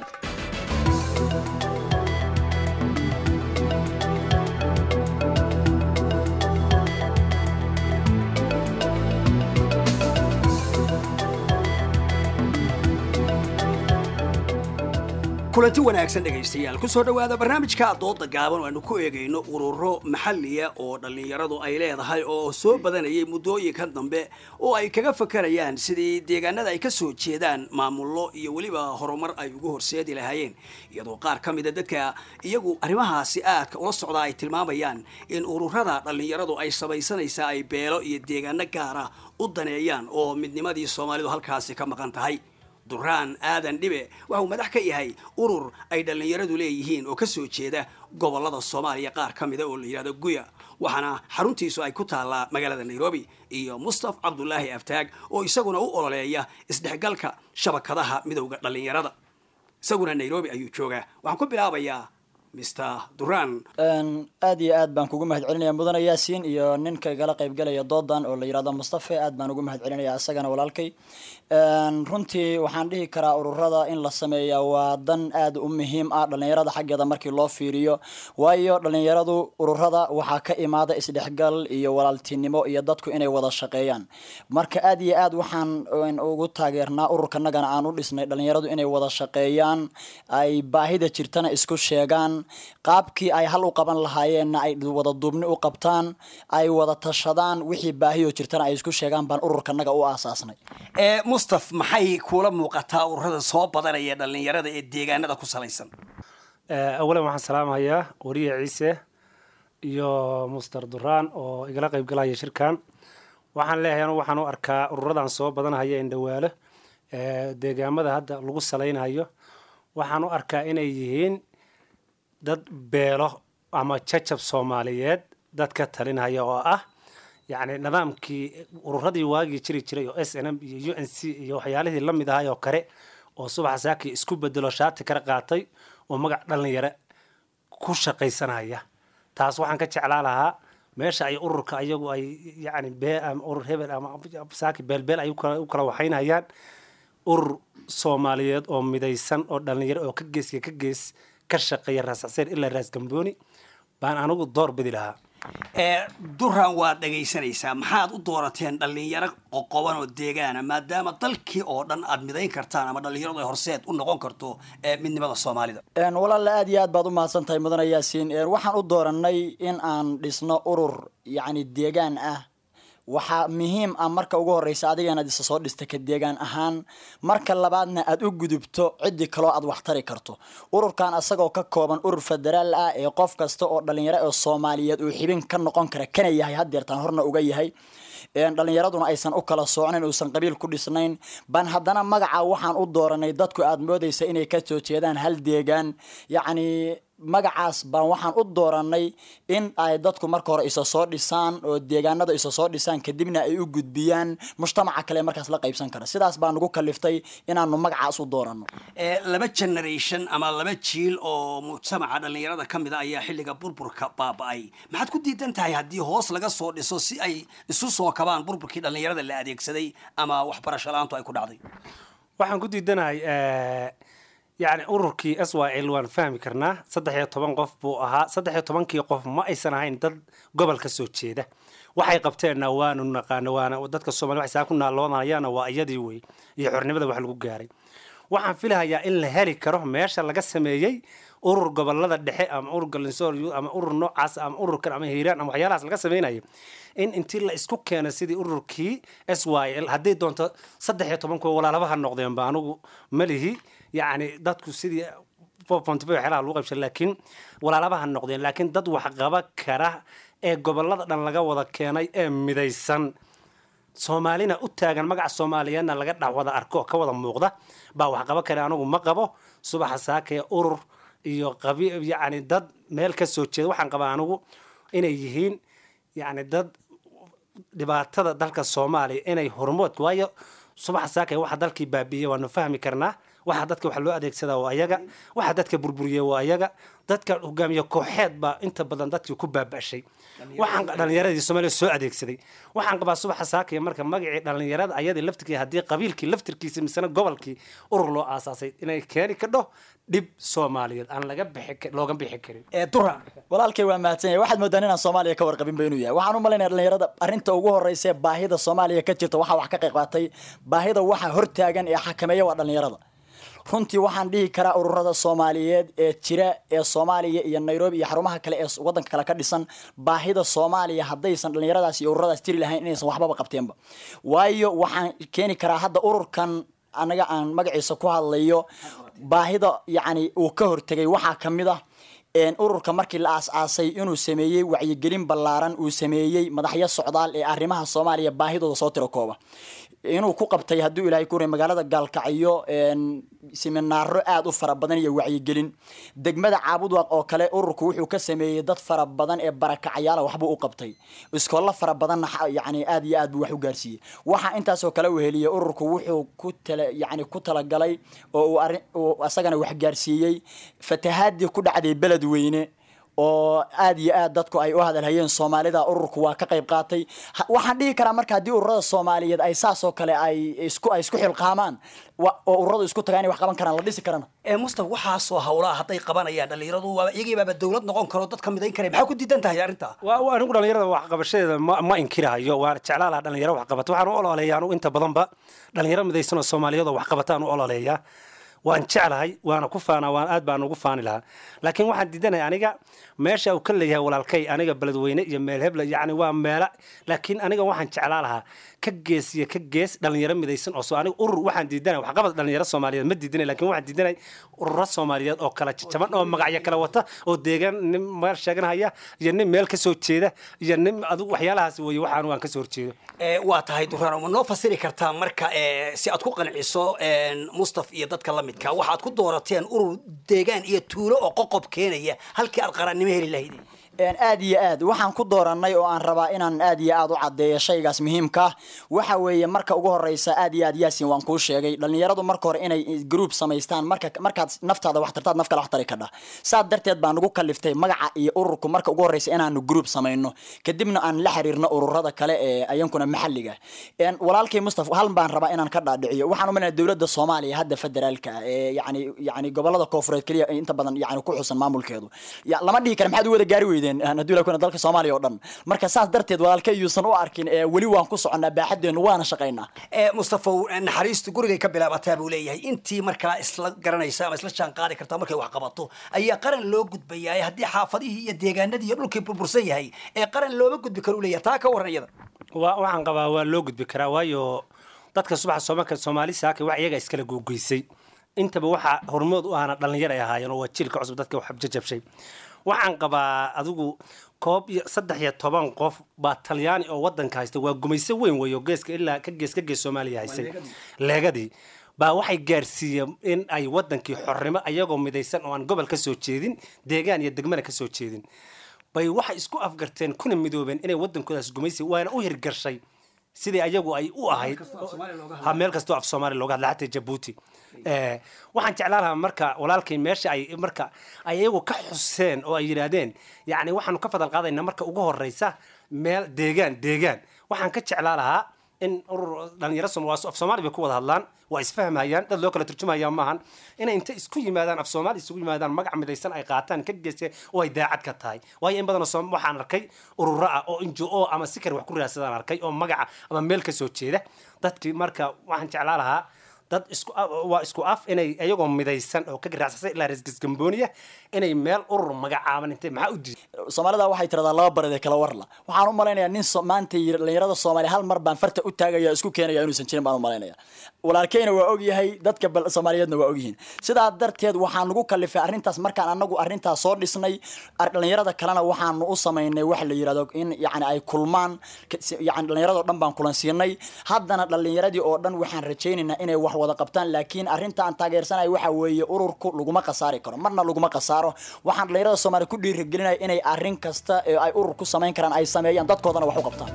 kulanti wanaagsan dhegaystayaal ku soo dhowaada barnaamijka dooda gaaban oo aanu ku eegayno ururo maxaliya oo dhallinyaradu ay leedahay oo soo badanayay muddooyinkan dambe oo ay kaga fakarayaan sidii deegaanada ay ka soo jeedaan maamullo iyo weliba horumar ay ugu horseedi lahaayeen iyadoo qaar ka mida dadka iyagu arrimahaasi aadka ula socdaa ay tilmaamayaan in ururada dhallinyaradu ay samaysanaysaa ay beelo iyo deegaano gaara u daneeyaan oo midnimadii soomaalidu halkaasi ka maqan tahay duraan aadan dhibe waxauu madax ka yahay urur ay dhallinyaradu leeyihiin oo ka soo jeeda gobolada soomaaliya qaar ka mida oo la yidhahdo guya waxaana xaruntiisu ay ku taallaa magaalada nairobi iyo mustaf cabdulaahi aftaag oo isaguna u ololeeya isdhexgalka shabakadaha midowda dhallinyarada isaguna nairobi ayuu joogaa waxaan ku bilaabayaa mr duran aad iyo aad baan kugu mahad celinaya mudane yaasiin iyo ninka igala qaybgalaya doodan oo la yidhahdo mustafe aad baan ugu mahad celinaya isagana walaalkay runtii waxaan dhihi karaa ururada in la sameeya waa dan aad u muhiim ah dhallinyarada xaggeeda markii loo fiiriyo waayo dhallinyaradu ururada waxaa ka imaada isdhexgal iyo walaaltinimo iyo dadku inay wada shaqeeyaan marka aad iyo aad waxaan ugu taageernaa ururkanagana aan u dhisnay dhallinyaradu inay wada shaqeeyaan ay baahida jirtana isku sheegaan qaabkii ay hal u qaban lahaayeenna ay wada duubni u qabtaan ay wada tashadaan wixii baahiyo jirtana ay isku sheegaan baan ururkanaga u aasaasnay mustaf maxay kuula muuqataa ururada soo badanaya dhallinyarada ee deegaanada ku salaysan awalan waxaan salaamahayaa wariye ciise iyo muster duraan oo igala qayb galaya shirkan waxaan leeyahay anu waxaan u arkaa ururadan soo badanhaya indhawaalo deegaamada hadda lagu salaynayo waxaan u arkaa inay yihiin dad beelo ama jajab soomaaliyeed dad ka talinhaya oo ah yacni nidaamkii ururadii waagii jiri jiray oo s n m iyo u n c iyo waxyaalihii la mid ahay oo kale oo subaxa saakii isku bedelo shaati kala qaatay oo magac dhallinyaro ku shaqaysanaya taas waxaan ka jeclaa lahaa meesha ay ururka ayagu ay yani bee ama urur hebel ama saaki beelbeel ay u kala u kala waxaynayaan urur soomaaliyeed oo midaysan oo dhalinyaro oo ka geeska ka gees ka shaqeeya raas xaseen ilaa raas gambooni baan anigu door bidi lahaa ee duran waad dhegaysanaysaa maxaad u doorateen dhallinyaro qoqoban oo deegaana maadaama dalkii oo dhan aad midayn kartaan ama dhallinyaradu ay horseed u noqon karto ee midnimada soomaalida Een, walaal aad iyo aad baad u mahadsan tahay mudane yaasiin Een, waxaan u dooranay in aan dhisno urur yacni deegaan ah waxaa muhiim ah marka ugu horeysa adiga inaad isa soo dhista ka deegaan ahaan marka labaadna aad u gudubto ciddii kaloo aad wax tari karto ururkan asagoo ka kooban urur federaal ah ee qof kasta oo dhalinyaro ee soomaaliyeed uu xibin ka noqon kara kana yahay haddeertaan horna uga yahay Een, dhalinyaraduna aysan u kala soocnayn uusan qabiil ku dhisnayn baan haddana magaca waxaan u dooranay dadku aad moodaysa inay ka soo jeedaan hal deegaan yacni magacaas baan waxaan u dooranay in ay dadku marka hore isa soo dhisaan oo deegaanada isa soo dhisaan kadibna ay u gudbiyaan mujtamaca kale ee markaas la qaybsan kara sidaas baa nagu kaliftay inaanu magacaas u doorano ee laba generation ama laba jiil oo mujtamaca dhallinyarada ka mid a ayaa xilliga burburka baaba'ay maxaad ku diidan tahay haddii hoos laga soo dhiso si ay isu soo kabaan burburkii dhallinyarada la adeegsaday ama waxbarasho la-aantu ay ku dhacday waxaan ku diidanahay yani ururkii s y l waan fahmi karnaa saddex iyo toban qof buu ahaa saddex iyo tobankii qof ma aysan ahayn dad gobol ka soo jeeda waxay qabteenna waanu naqaano waana dadka soomaliya waxay saa ku naaloonayana waa iyadii wey iyo xornimada wax lagu gaaray waxaan filahayaa in la heli karo meesha laga sameeyey urur gobolada dhexe ama urur galinsoor ama urur noocaas ama ururkan ama hiiraan ama waxyaalahaas laga sameynaya in intii la isku keena sidii ururkii s y l hadday doonto saddex iyo toban kuwa walaalabaha noqdeenba anigu malihi yacni dadku sidii waxyaalaha lagu qaybsan laakiin walaalabaha noqdeen laakiin dad wax qaba kara ee gobolada dhan laga wada keenay ee midaysan soomaalina u taagan magaca soomaaliyeedna laga dhex wada arko oo ka wada muuqda baa wax qaba kara anigu ma qabo subaxa saakee urur iyo qabi yacni dad meel ka soo jeeda waxaan qabaa anigu inay yihiin yacni dad dhibaatada dalka soomaaliya inay hormood waayo subaxa saakee waxa dalkii baabiiyey waanu fahmi karnaa waxa dadka wax loo adeegsadaa waa ayaga waxa dadka burburiya waa ayaga dadka hogaamiye kooxeed baa inta badan dadkii ku baaba'shay waxaan dhalinyaradii soomaaliya soo adeegsaday waxaan qabaa subaxa saakaya marka magacii dhalinyarada ayadii laftirkii haddii qabiilkii laftirkiisa misena gobolkii urur loo aasaasay inay keeni kadho dhib soomaaliyeed aan laga bixi looga bixi karin ee dura walaalkay waa mahadsan yahay waxaad moodaan inaan soomaaliya ka warqabin ba inuu yahay waxaan u malaynaya dhalinyarada arrinta ugu horeysa ee baahida soomaaliya ka jirta waxaa wax ka qayb qaatay baahida waxa hortaagan ee xakameeya waa dhalinyarada runtii waxaan dhihi karaa ururada soomaaliyeed ee jira ee soomaaliya iyo nairobi iyo xarumaha kale ee wadanka kale ka dhisan baahida soomaaliya haddaysan dhalinyaradaas iyo ururadaas jiri lahayn inaysan waxbaba qabteenba waayo waxaan keeni karaa hadda ururkan anaga aan magaciisa ku hadlayo baahida yacni uu ka hortegay waxaa ka mid ah ururka markii la aas-aasay inuu sameeyey wacyigelin ballaaran uu sameeyey madaxyo socdaal ee arrimaha soomaaliya baahidooda soo tiro kooba inuu ku qabtay hadduu ilaahay ku magaalada gaalkacyo siminaaro aada u fara badan iyo wacyigelin degmada caabudwaaq oo kale ururku wuxuu ka sameeyey dad fara badan ee barakacayaala waxbuu u qabtay iskoollo fara badanna yani aad iyo aad buu wax u gaarsiiyey waxaa intaasoo kale uu heliyey ururku wuxuu ku tala yani ku talagalay oo uu arrin uu asagana wax gaarsiiyey fatahaadii ku dhacday beled weyne oo aad iyo aad dadku ay u hadalhayeen soomaalida ururku waa ka qayb qaatay waxaan dhihi karaa marka haddii ururada soomaaliyeed ay saas oo kale ay isku ay isku xilqaamaan oo ururadu isku tagaan inay wax qaban karaan la dhisi karana ee mustafa waxaasoo hawlaha hadday qabanayaan dhalinyaradu waa iyagii baaba dowlad noqon karo dadka midayn kara maxaa ku diidan tahay arrinta waa anigu dhalinyarada waxqabashadeeda ma ma inkirahayo waan jeclaa lahaa dhalinyaro wax qabata waxaan u ololeeyaa anigu inta badanba dhalinyaro midaysan oo soomaaliyeed oo wax qabataan u ololeeyaa waan jeclahay waana ku faanaa waan aad baan ugu faani lahaa laakiin waxaan diidanaya aniga meesha uu ka leeyahay walaalkay aniga beledweyne iyo meel hebla yacni waa meela laakiin aniga waxaan jeclaa lahaa ka gees iyo ka gees dhalinyaro midaysan oo soo aniga urur waxaan diidanay waxqabad dhalinyaro soomaaliyeed ma diidanay laakiin waxaan diidanay ururo soomaaliyeed oo kala jajaban oo magacyo kala wata oo deegaan nin meel sheeganhaya iyo nin meel ka soo jeeda iyo nin adigu waxyaalahaas weeye waxaan waan ka soo horjeedo waa tahay duraan ma noo fasiri kartaa marka si aad ku qanciso mustaf iyo dadka la midka waxaad ku doorateen urur deegaan iyo tuulo oo qoqob keenaya halkii aad qarannimo heli lahayd aad iyo aad waxaan ku dooranay oo aan rabaa inaan aad iyo aad u cadeeyo shaygaas muhiimka ah waxa weeye marka ugu horeysa aad iyo aad yaasin waan kuu sheegay dhalinyaradu marka hore inay group samaystaan marka markaad naftaada wax tartaad naf kale wax tari kadha saas darteed baan ugu kaliftay magaca iyo ururku marka ugu horeysa inaanu group samayno kadibna aan la xiriirno ururada kale ee ayankuna maxalliga walaalkay mustafa hal baan rabaa inaan ka dhaadhiciyo waxaan umalaya dowladda soomaaliya hadda federaalka ah ee yani yani gobolada koofureed keliya inta badan yani ku xusan maamulkeedu lama dhihi kara maxaad u wada gaari weydeen hadduu la kuna dalka soomaaliya oo dhan marka saas darteed walaalka yuusan u arkin weli waan ku soconnaa baaxadeenu waana shaqaynaa mustafow naxariistu gurigay ka bilaabataa buu leeyahay intii markaa isla garanaysa ama isla jaan qaadi kartaa markay wax qabato ayaa qaran loo gudbayaa haddii xaafadihii iyo deegaanadii iyo dhulkii burbursan yahay ee qaran looma gudbi karo u leeyahay taa ka waran iyada waxaan qabaa waa loo gudbi karaa waayo dadka subaxa soomaalka soomaali saaka wax iyaga iskala googoysay intaba waxaa hormood u ahna dhalinyar ay ahaayeen oo waa jiilka cusub dadka wax jajabshay waxaan qabaa adigu koob iyo saddex iyo toban qof baa talyaani oo wadanka haysta waa gumayso weyn weeyo geeska ilaa ka gees ka gees soomaaliya haysay leegadii baa waxay gaarsiiyeen in ay wadankii xornimo ayagoo midaysan oo aan gobol ka soo jeedin deegaan iyo degmana ka soo jeedin bay waxay isku afgarteen kuna midoobeen inay wadankoodaas gumaysi waana u hirgashay sidii ayagu ay u ahayd ha meel kastoo af soomaaliya looga hadla xataa jabuuti waxaan jeclaan lahaa marka walaalkay meesha ay marka ay iyagu ka xuseen oo ay yidhaahdeen yacni waxaanu ka fadal qaadaynaa marka ugu horeysa meel deegaan deegaan waxaan ka jeclaan lahaa in urur dhalinyaro af soomaali bay ku wada hadlaan waa isfahmayaan dad loo kala turjumaya maahan inay inta isku yimaadaan af soomaali isugu yimaadaan magac midaysan ay qaataan ka geyste oo ay daacad ka tahay waayo in badanoo waxaan arkay ururo ah oo injo o ama si kale wax ku raadsadaan arkay oo magaca ama meel ka soo jeeda dadkii marka waxaan jeclaan lahaa dad isku waa isku af inay iyagoo midaysan oo ka garaacsan ilaa reesgasgambooniya inay meel urur magacaaban intay maxaa u diiday soomaalida waxay tiradaa laba bareed ee kala warla waxaan u malaynayaa nin maanta dhalinyarada soomaaliya hal mar baan farta u taagaya isku keenaya inuusan jirin baan u malaynaya walaalkeyna waa ogyahay dadka soomaaliyeedna waa ogyihiin sidaa darteed waxaan nagu kalifay arrintaas markaan anagu arrintaas soo dhisnay dhalinyarada kalena waxaanu u samaynay waxa la yirahdo in yani ay kulmaan yani dhalinyarado dhan baan kulansiinay haddana dhalinyaradii oo dhan waxaan rajaynaynaa inay wax wada qabtaan laakiin arrinta aan taageersanay waxa weeye ururku laguma khasaari karo marna laguma khasaaro waxaan dhalinyarada soomaaliya ku dhiirigelinaya inay arrin kasta ee ay urur ku samayn karaan ay sameeyaan dadkoodana wax u qabtaan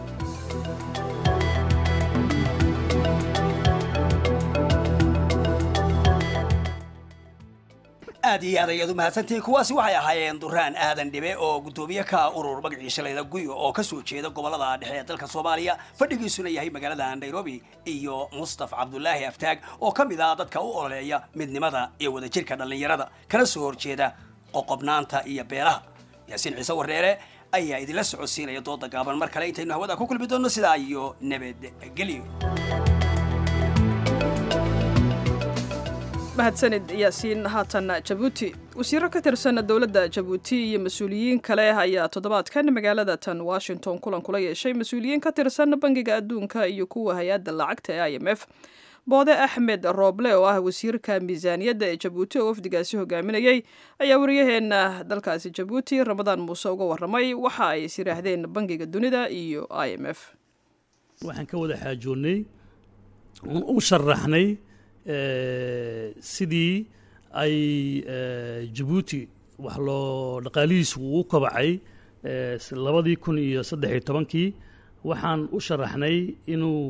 aad iyo aad ayaad u mahadsantihiin kuwaasi waxay ahaayeen duraan aadan dhibe oo guddoomiye ka urur magaciisa layda guyo oo kasoo jeeda gobolada dhexe ee dalka soomaaliya fadhigiisuna yahay magaalada nairobi iyo mustaf cabdulaahi aftaag oo ka mid ah dadka u ololeeya midnimada iyo wadajirka dhallinyarada kana soo horjeeda qoqobnaanta iyo beelaha yaasiin ciise wareere ayaa idinla socodsiinaya dooda gaaban mar kale intaynu hawada ku kulmi doonno sidaa iyo nabadgelyo mahadsanid yaasiin haatan jabuuti wasiiro ka tirsan dowladda jabuuti iyo mas-uuliyiin kale ayaa toddobaadkan magaalada tan washington kulan kula yeeshay mas-uuliyiin ka tirsan bangiga adduunka iyo kuwa hay-adda lacagta ee i m f boode axmed rooble oo ah wasiirka miisaaniyadda ee jabuuti oo wafdigaasi hogaaminayey ayaa wariyaheena dalkaasi jabuuti ramadaan muuse uga waramay waxa ay is yidhaahdeen bangiga dunida iyo i m f waxaan ka wada xaajoonnay u sharaxnay sidii ay jabuuti wax loo dhaqaalihiisu uu kabacay labadii kun iyo saddex iyo tobankii waxaan u sharaxnay inuu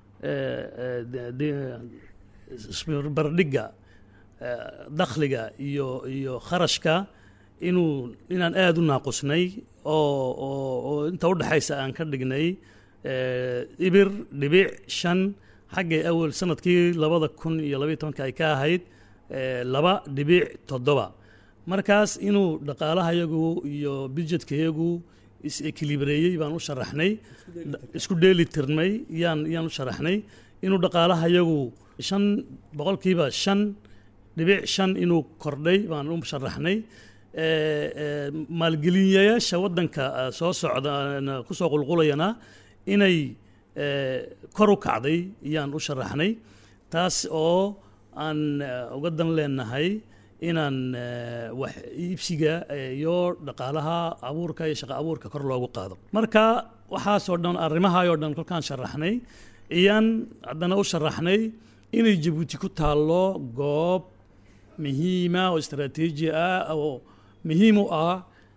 barbardhigga dakhliga iyo iyo kharashka inuu inaan aada u naaqusnay oo oo oo inta u dhexaysa aan ka dhignay ibir dhibic shan xaggay awal sanadkii labada kun iyo labaiy tobanka ay ka ahayd laba dhibic toddoba markaas inuu dhaqaalahayagu iyo budjetkayagu is-ekilibreeyey baan u sharaxnay isku dheeli tirnay yaan yaan u sharaxnay inuu dhaqaalahayagu shan boqolkiiba shan dhibic shan inuu kordhay baan u sharaxnay maalgeliyayaasha waddanka soo socda kusoo qulqulayana inay kor u kacday yaan u sharaxnay taas oo aan uga dan leenahay inaan wax iibsiga iyo dhaqaalaha abuurka iyo shaqo abuurka kor loogu qaado marka waxaasoo dhan arrimahaayoo dhan kolkaan sharaxnay iyaan haddana u sharaxnay inay jabuuti ku taallo goob muhiima oo istaraatiiji ah oo muhiim u ah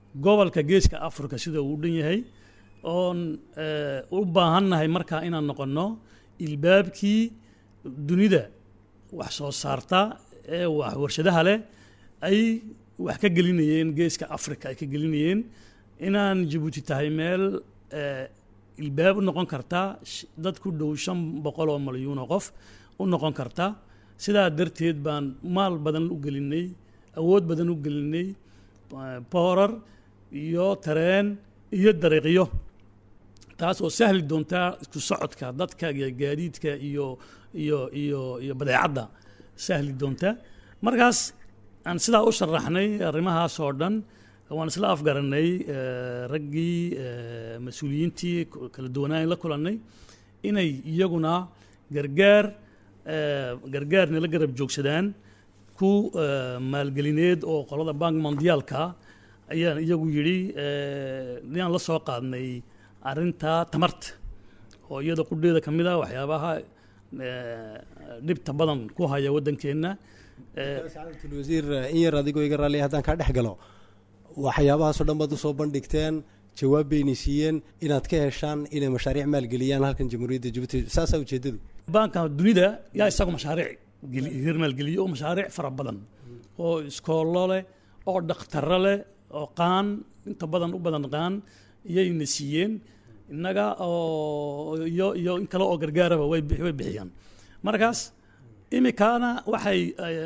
gobolka geeska africa sida uu dhan yahay oon u baahannahay markaa inaan noqonno ilbaabkii dunida wax soo saarta ee wax warshadaha leh ay wax ka gelinayeen geeska africa ay ka gelinayeen inaan jabuuti tahay meel ilbaab u noqon karta dad ku dhow shan boqol oo malyuun oo qof u noqon karta sidaa darteed baan maal badan u gelinay awood badan u gelinay boorar iyo tareen iyo dariiqyo taas oo sahli doontaa isku socodka dadka iyo gaadiidka iyo iyo iyo iyo badeecadda sahli doonta markaas aan sidaa u sharaxnay arrimahaas oo dhan waan isla afgaranay raggii mas-uuliyiintii kala duwanaan la kulannay inay iyaguna gargaar gargaar nala garab joogsadaan ku maalgelineed oo qolada bank mondiyaalka ayaan iyagu yidhi inaan la soo qaadnay arrinta tamarta oo iyada qudheeda ka mid a waxyaabaha dhibta badan ku haya waddankeenna wasiir in yar adigoo iga raalliya haddaan kaa dhex galo waxyaabahaasoo dhan baad usoo bandhigteen jawaab bayna siiyeen inaad ka heshaan inay mashaariic maalgeliyaan halkan jamhuuriyadda jabuuti saasaa ujeedadu baanka dunida yaa isagu mashaariic hir maalgeliyo oo mashaariic fara badan oo iskoollo leh oo dhakhtaro leh oo qaan inta badan u badan qaan iyayna siiyeen innaga oo iyo iyo in kale oo gargaaraba way way bixiyaan markaas imikaana waxay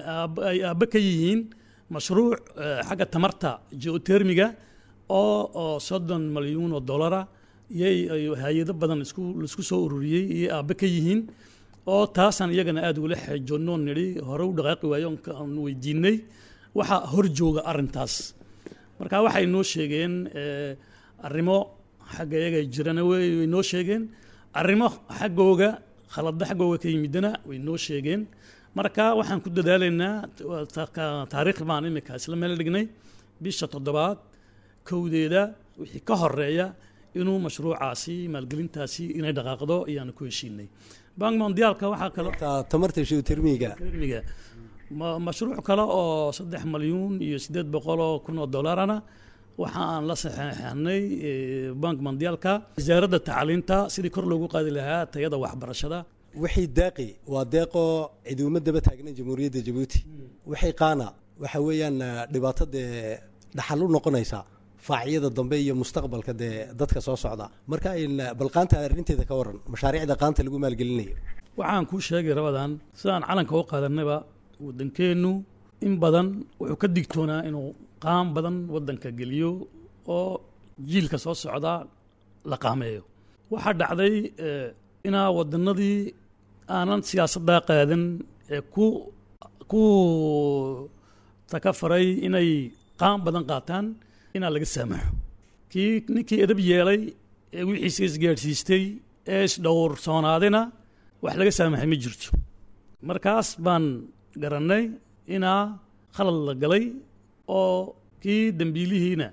ay aabbe ka yihiin mashruuc xagga tamarta geotermiga oo oo soddon malyuun oo dollara iyay hay-ado badan isku laisku soo ururiyey iyay aabbe ka yihiin oo taasaan iyagana aada ugula xeejoonnoo nidhi hore u dhaqaaqi waayo aan weydiinay waxa hor jooga arrintaas marka waxay noo sheegeen arrimo xagga iyaga jirana way noo sheegeen arrimo xaggooga khalada xaggooga ka yimidana way noo sheegeen marka waxaan ku dadaalaynaa taariikh baan imika isla meel dhignay bisha toddobaad kowdeeda wixii ka horeeya inuu mashruucaasi maalgelintaasi inay dhaqaaqdo ayaanu ku heshiinay bank mondiaalka waxaa kale tamarta geotermiga termiga mashruuc kale oo saddex malyuun iyo siddeed boqol oo kun oo dollarana waxa aan la saxeexanay bank mondiaalka wasaaradda tacliinta sidii kor loogu qaadi lahaa tayada waxbarashada wixii daaqi waa deeqoo cidi uma daba taagnan jamhuuriyadda jabuuti wixii qaana waxa weeyaan dhibaato dee dhaxal u noqonaysa faacyada dambe iyo mustaqbalka dee dadka soo socda marka balqaanta arrinteeda ka waran mashaariicda qaanta lagu maalgelinayo waxaan kuu sheegay rabadan sidaan calanka u qaadanayba waddankeennu in badan wuxuu ka digtoonaa inuu qaan badan waddanka geliyo oo jiilka soo socda la qaameeyo waxaa dhacday inaa waddanadii aanan siyaasaddaa qaadan ee ku ku takafaray inay qaan badan qaataan inaa laga saamaxo kii ninkii edab yeelay ee wixiisa isgaadhsiistay ee isdhowrsoonaadina wax laga saamaxay ma jirto markaas baan garannay inaa khalad la galay oo kii dembiilihiina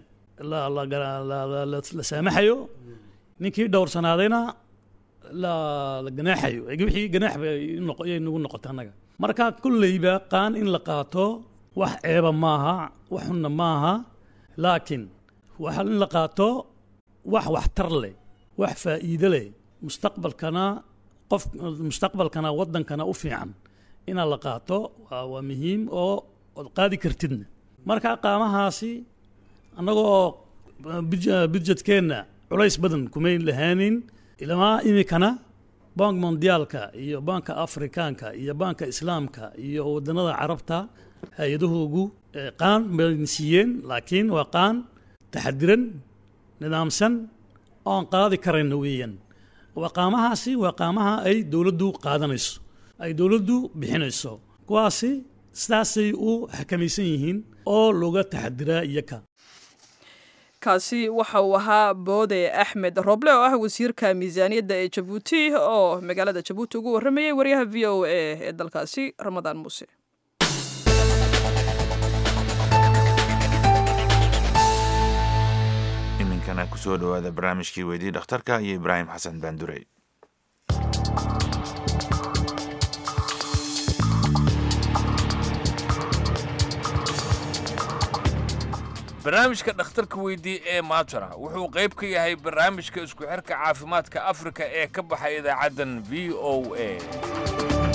la saamaxayo ninkii dhowrsanaadayna la ganaaxayo wixii ganaax bay nagu noqota annaga marka kolleyba qaan in la qaato wax ceeba maaha wax xunna maaha laakiin waxa in la qaato wax waxtar leh wax faa'iido leh mustaqbalkana qof mustaqbalkana waddankana u fiican inaad la qaato waa muhiim oo ood qaadi kartidna marka qaamahaasi annagoo budjetkeenna culays badan kumay lahaanin ilamaa imikana bank mondiyaalka iyo banka afrikaanka iyo banka islaamka iyo waddanada carabta hay-adahoogu qaan bayna siiyeen laakiin waa qaan taxadiran nidaamsan oon qaadi karayna weeyaan waa qaamahaasi waa qaamaha ay dowladdu qaadanayso ay dowladdu bixinayso kuwaasi sidaasay u xakamaysan yihiin oo looga taxadiraa iyaka kaasi waxa uu ahaa boode axmed roble oo ah wasiirka miisaaniyadda ee jabuuti oo magaalada jabuuti ugu warramayay waryaha v o a ee dalkaasi ramadaan muuse iminkana kusoo dhowaada barnaamijkii weydii dhakhtarka iyo ibraahim xasan baandurey barnaamijka dhakhtarka weydii ee maatara wuxuu qayb ka yahay barnaamijka isku xirka caafimaadka afrika ee ka baxay idaacaddan v o a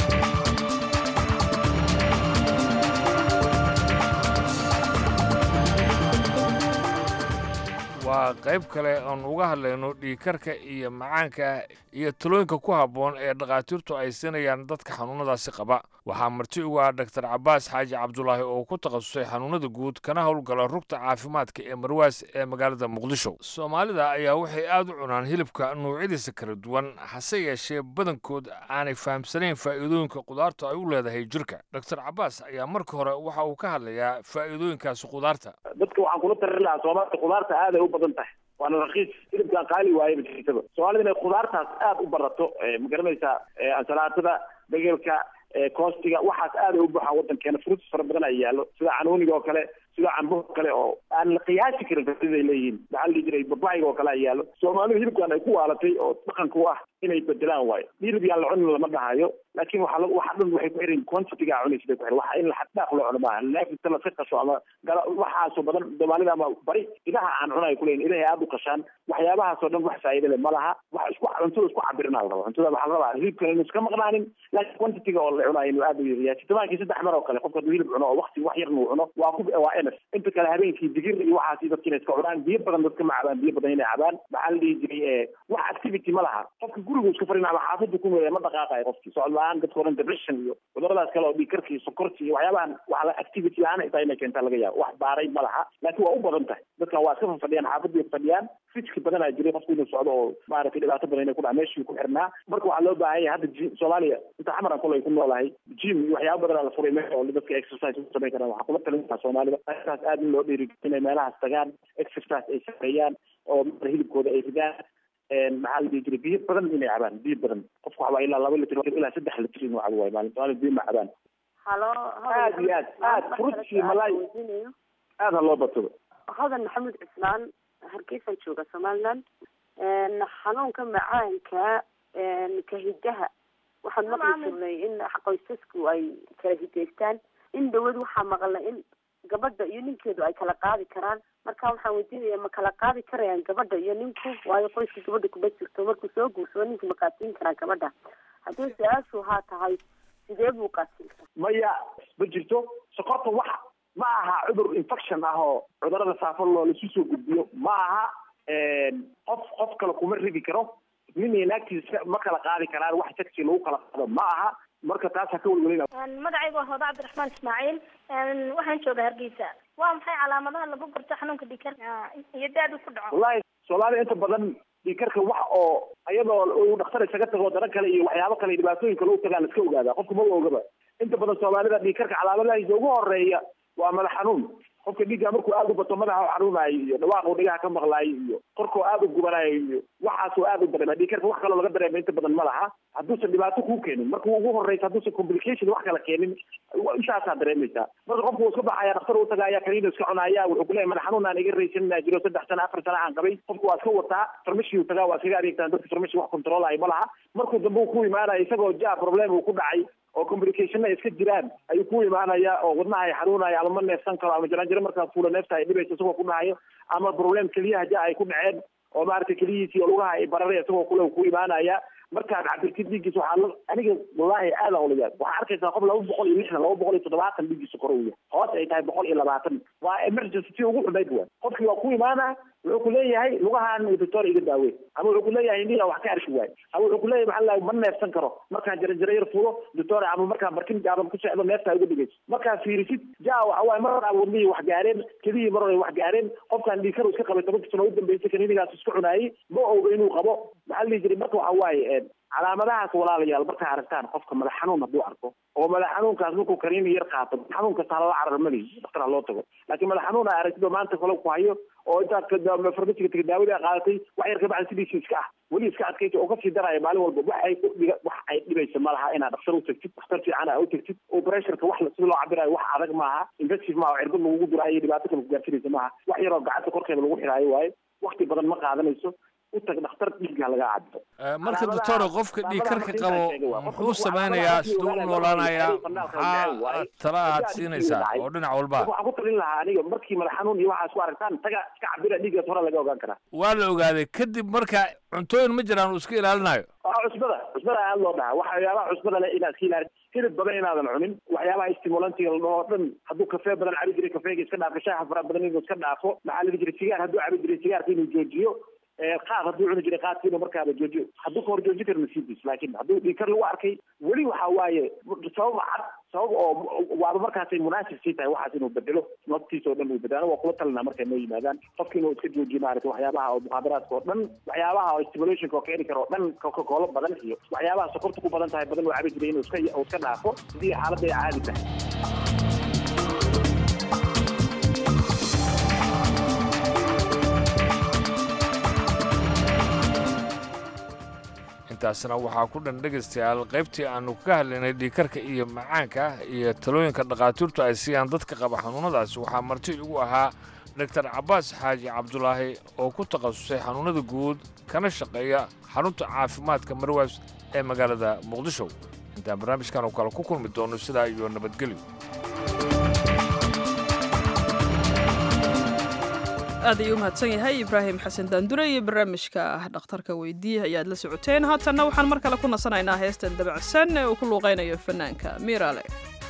waa qayb kale oon uga hadlayno dhiigkarka iyo macaanka iyo talooyinka ku habboon ee dhakhaatiirtu ay siinayaan dadka xanuunnadaasi qaba waxaa marti ugu ah dhaktar cabaas xaaji cabdulaahi oo ku takhasusay xanuunnada guud kana howlgala rugta caafimaadka ee marwaas ee magaalada muqdisho soomaalida ayaa waxay aad u cunaan hilibka nuucyadiisa kala duwan hase yeeshee badankood aanay fahamsanayn faa'iidooyinka qudaartu ay u leedahay jirka dhaktar cabaas ayaa marka hore waxa uu ka hadlayaa faa'iidooyinkaasi qudaarta dadka waxaan kula tarin lahaa soomaalida qudaarta aad ay u badan tahay waana rakiis hilibkaan qaali waaye bajiisaba soomaalida inay qudaartaas aad u barato ma garanaysaa ansalaatada begelka koostiga waxaas aad ay u buuxaan wadankeena fruits fara badan ay yaallo sida canuuniga oo kale sida cambo kale oo aan la qiyaasi karin faiday leeyihiin maxaa la dhihi jiray babayga oo kale ay yaallo soomaalidu hilibkan ay ku waalatay oo dhaqanka u ah inay bedelaan waayo hilib yaan la cunin lama dhahayo laakiin waxa la waxa dhan waxay ku xirin quantity-ga cunaysa bay ku xirin waxa in la xaddaaq loo cuno maaha laafita la qasho ama gala waxaasoo badan soomaalida ama bari idaha aan cunayo kuleeyin idahay aad u qashaan waxyaabahaasoo dhan wax faa'iida leh ma laha wax isku cuntada isku cabirina la raba cuntada waxaa la rabaa hilibkan inuu iska maqnaanin laakiin quantity-ga oo la cunayo inuu aad u yaryahay sitamaankii saddex mar oo kale qofka hadduu hilib cuno oo waqti wax yarna uu cuno waa ku waa ms inta kale habeenkii digir iyo waxaasi dadka inay iska cunaan biyo badan dadka ma cabaan biyo badan inay cabaan maxaa la dhihi jiray wax activity ma laha qofka gurigu iska farin ama xaafadu ku weeya ma dhaqaaqayo qofkii socod la-aan dadka oran depression iyo cuduradaas kale oo dhiigkarki sokorti iyo waxyaabahan waxa la activity la-aan ay tahay inay keentaa laga yaabo wax baaray ma laha laakiin waa u badan tahay dadkan waa iska fadhiyaan xaafadii fadhiyaan fiski badanaa jiray qofku inuu socdo oo maaragtay dhibaato badan inay ku dhaca meeshii ku xirnaa marka waxaa loo baahan yahay hadda jim soomaaliya inta xamaran kolay ku noolahay jim iyo waxyaaba badanaa la furay meel oo dadka exercise u samayn karaan waxaa kula talin lahaa soomaalida arrintaas aad in loo dhiiri inay meelahaas tagaan exercise ay sameeyaan oo hilibkooda ay ridaan maxaa la dhihi jiray biyo badan inay cabaan biyo badan qofku waxa waa ilaa laba litr ilaa saddex litr inuu cabo waayo maalin soomaalida biyo ma cabaan halo aad iyo aad aad fruitsi malaay aad ha loo badsado hodan maxamuud cismaan hargeysan jooga somaliland xanuunka macaanka ka hidaha waxaan maqli jirnay in qoysasku ay kala hidaystaan in dawad waxaa maqalnay in gabadha iyo ninkeedu ay kala qaadi karaan marka waxaan weydiinaya ma kala qaadi karayaan gabadha iyo ninku waayo qoyska gabadha kuma jirto markuu soo guursado ninka ma qaadsiin karaan gabadha haddii su-aashu haa tahay sidee buu qaadsiin karaa maya ma jirto sokorta wax ma aha cudur infection ah oo cudurada saafo loo lasu soo gudbiyo ma aha qof qof kale kuma ridi karo nin iyo naagtiisa ma kala qaadi karaan wax taxi lagu kala qaado ma aha marka taas ha ka welwelina magacaygu waa hooda cabdiraxmaan ismaaciil waxaan joogaa hargeysa waa maxay calaamadaha lagu garto xanuunka dhiigkarka iyo daadu ku dhaco wallahi soomaalida inta badan dhiigkarka wax oo iyadoo uu dhakhtar isaga tago dana kale iyo waxyaabo kale dhibaatooyin kale u tagaan la iska ogaadaa qofka ma ogaba inta badan soomaalida dhiigkarka calaamadahiisa ugu horeeya waa madax xanuun qofka dhiigga markuu aada u bato madaxa xanuunayo iyo dhawaaqu dhigaha ka maqlaayo iyo korkoo aada u gubanayo iyo waxaasoo aada u dareema dhiigkarka wax kaloo laga dareema inta badan ma laha hadduusan dhibaato kuu keenin markuu ugu horeysa hadduusan complication wax kala keenin intaasaa dareemaysaa marka qofku wuu iska baxaya dhakhtar u tagaaya kaniina iska cunaya wuxuu kuleeyahay madax xanuun aan iga raysanina jiro saddex sana afar sana aan qabay qofku waa iska wataa farmashi uu tagaa waa iskaga adeegtaan dadka farmashi wax controlayo ma laha markuu dambe uu ku imaanaya isagoo ja problem uu ku dhacay oo complication iska jiraan ayuu ku imaanaya oo wadnaha ay xanuunaya ama ma neefsan karo ama jaranjaro markaa fuula neefta ay dhibayso isagoo ku dhahayo ama problem keliyaha ja ay ku dhaceen oo maaragtay keliyihiisi oo lugaha ay bararay isagoo kule ku imaanaya markaad cabirtid dhiiggiisa waxaa la aniga wallahi aada ula yaab waxaa arkaysaa qof laba boqol iyo lixdan laba boqol iyo toddobaatan dhiiggiisa kore uu yahay hoos ay tahay boqol iyo labaatan waa emergency tii ugu xumayd waa qofkii waa ku imaana wuxuu ku leeyahay lugahan doctor iga daawe ama wuxuu ku leeyahay indhiga wax ka arki waay ama wuxuu ku leeyahay maxaa la ma neefsan karo markaan jaranjaro yar fuulo doctor ama markaan barkin gaaban ku socdo neefta uga dhigayso markaa fiirisid ja waxa waaye mar aa wadnihii wax gaareen kelihii mar hore wax gaareen qofkaan dhiigkar iska qabay tobanka sano u dambeysay kaniinigaas isku cunaayey ma oga inuu qabo maxaa la dhihi jiray marka waxa waaye calaamadahaas walaalayaal markaa aragtaan qofka madax xanuun hadduu arko oo madax xanuunkaas markuu kaniini yar qaato xanuun kasta halala carar malihi dhakhtar ha loo tago laakiin madax xanuun aa aragtid oo maanta kale ku hayo oo intaad farmasiga taga daawada qaadatay wax yar kabacdi sidiisa iska ah weli iska adkaysa oo kasii daraya maalin walba wax ay udhiga wax ay dhibaysa ma laha inaad dhakhtar u tagtid dhakhtar fiican aa u tagtid oo pressureka wax sida loo cabirayo wax adag maaha infective maaha cirbad lagugu duraayo dhibaato kale ku gaarsinaysa maaha wax yaroo gacanta korkeeda lagu xiraayo waaye wakti badan ma qaadanayso u tag dhakhtar dhiigga laga cabdo marka doctor qofka dhiigkarka qabo muxuu sameynayaa siduu u noolaanayaa maxaa tala aad siinaysaa oo dhinac walba waxaan ku talin lahaa aniga markii madax xanuun iyo waxaas ku aragtaan taga iska cabira dhiiggaas hore laga ogaan karaa waa la ogaaday kadib marka cuntooyin ma jiraan uu iska ilaalinayo cusbada cusbada aad loo dhahaa waxyaabaha cusbada le inaad iska ilaali hilib badan inaadan cunin waxyaabaha stimulantiga la dhaho dhan hadduu kafee badan cabi jiray kafeega iska dhaafo shaaha fara badan inuu iska dhaafo maxaa la jiray sigaar hadduu cabi jiray sigaarka inuu joojiyo qaad hadduu cuni jiray qaadka inuu markaaba joojiyo hadduu ka hor joojin karo nasiibkiis laakiin hadduu dhiigkar lagu arkay weli waxa waaye sabab cad sabab oo waaba markaasay munaasib sii tahay waxaas inuu bedelo naftiisa oo dhan uu bedelo waa kula talinaa markay noo yimaadaan qofka inuu iska joojiyo maarata waxyaabaha oo muxaadaraadka oo dhan waxyaabaha oo stimulationka oo keeni kara oo dhan koolo badan iyo waxyaabaha sokorta ku badan tahay badan uu cabi jiray inuu iska uu iska dhaafo sidii xaaladda ay caadi tahay intaasna waxaa ku dhan dhegaystayaal qaybtii aanu ka hadlaynay dhiikarka iyo macaanka iyo talooyinka dhakhaatiirtu ay siiyaan dadka qaba xanuunnadaasi waxaa marti igu ahaa doctor cabbaas xaaji cabdulaahi oo ku takhasusay xanuunnada guud kana shaqeeya xarunta caafimaadka marwaas ee magaalada muqdisho intaan barnaamijkan oo kale ku kulmi doono sidaa iyo nabadgelyo aad ayuu u mahadsan yahay ibraahim xasan daandure iyo barnaamijka dhakhtarka weydiiye ayaad la socoteen haatanna waxaan mar kale ku nasanaynaa heestan dabacsan ee uu ku luuqaynayo fanaanka miiraale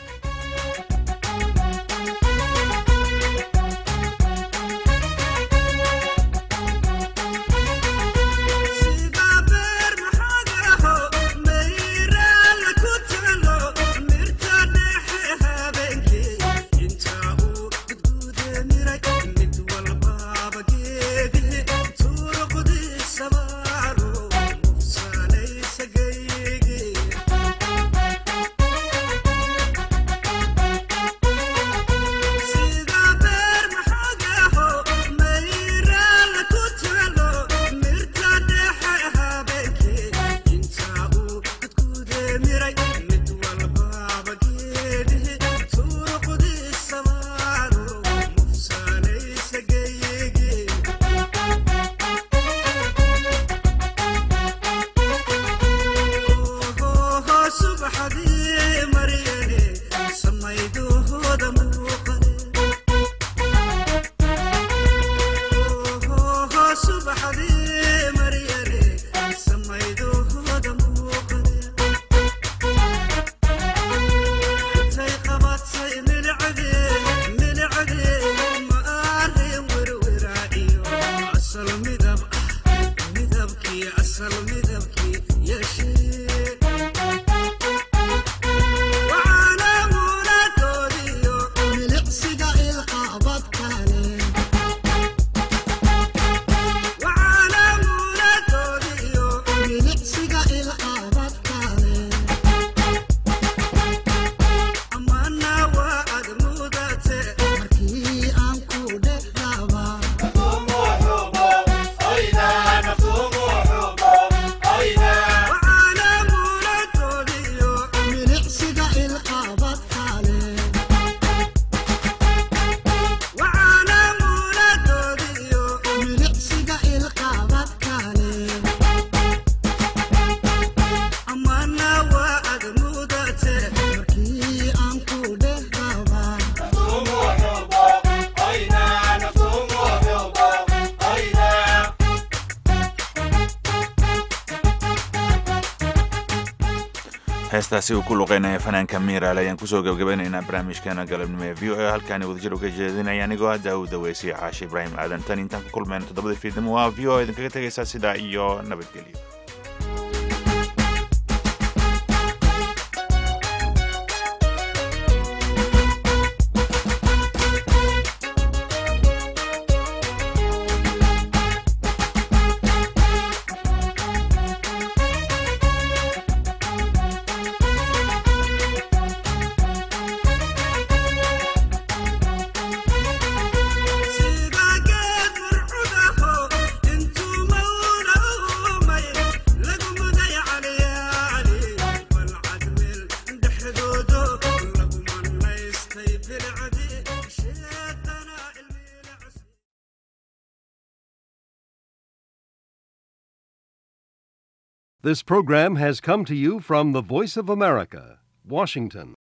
heestaasi uu ku luqeynaya fanaanka miiraale ayaan kusoo gebgabaynaynaa barnaamijkeena galabnimo ee v o a halkaani wadajir uga jeedinaya anigoo ah daawud daweysay caashi ibraahim aadan tan intaan ku kulmayna toddobada fiidnimo waa v o a idinkaga tegaysaa sidaa iyo nabadgelyo Sigageed murcudaho intuu mawna umay This program has come to you from the Voice of America, Washington.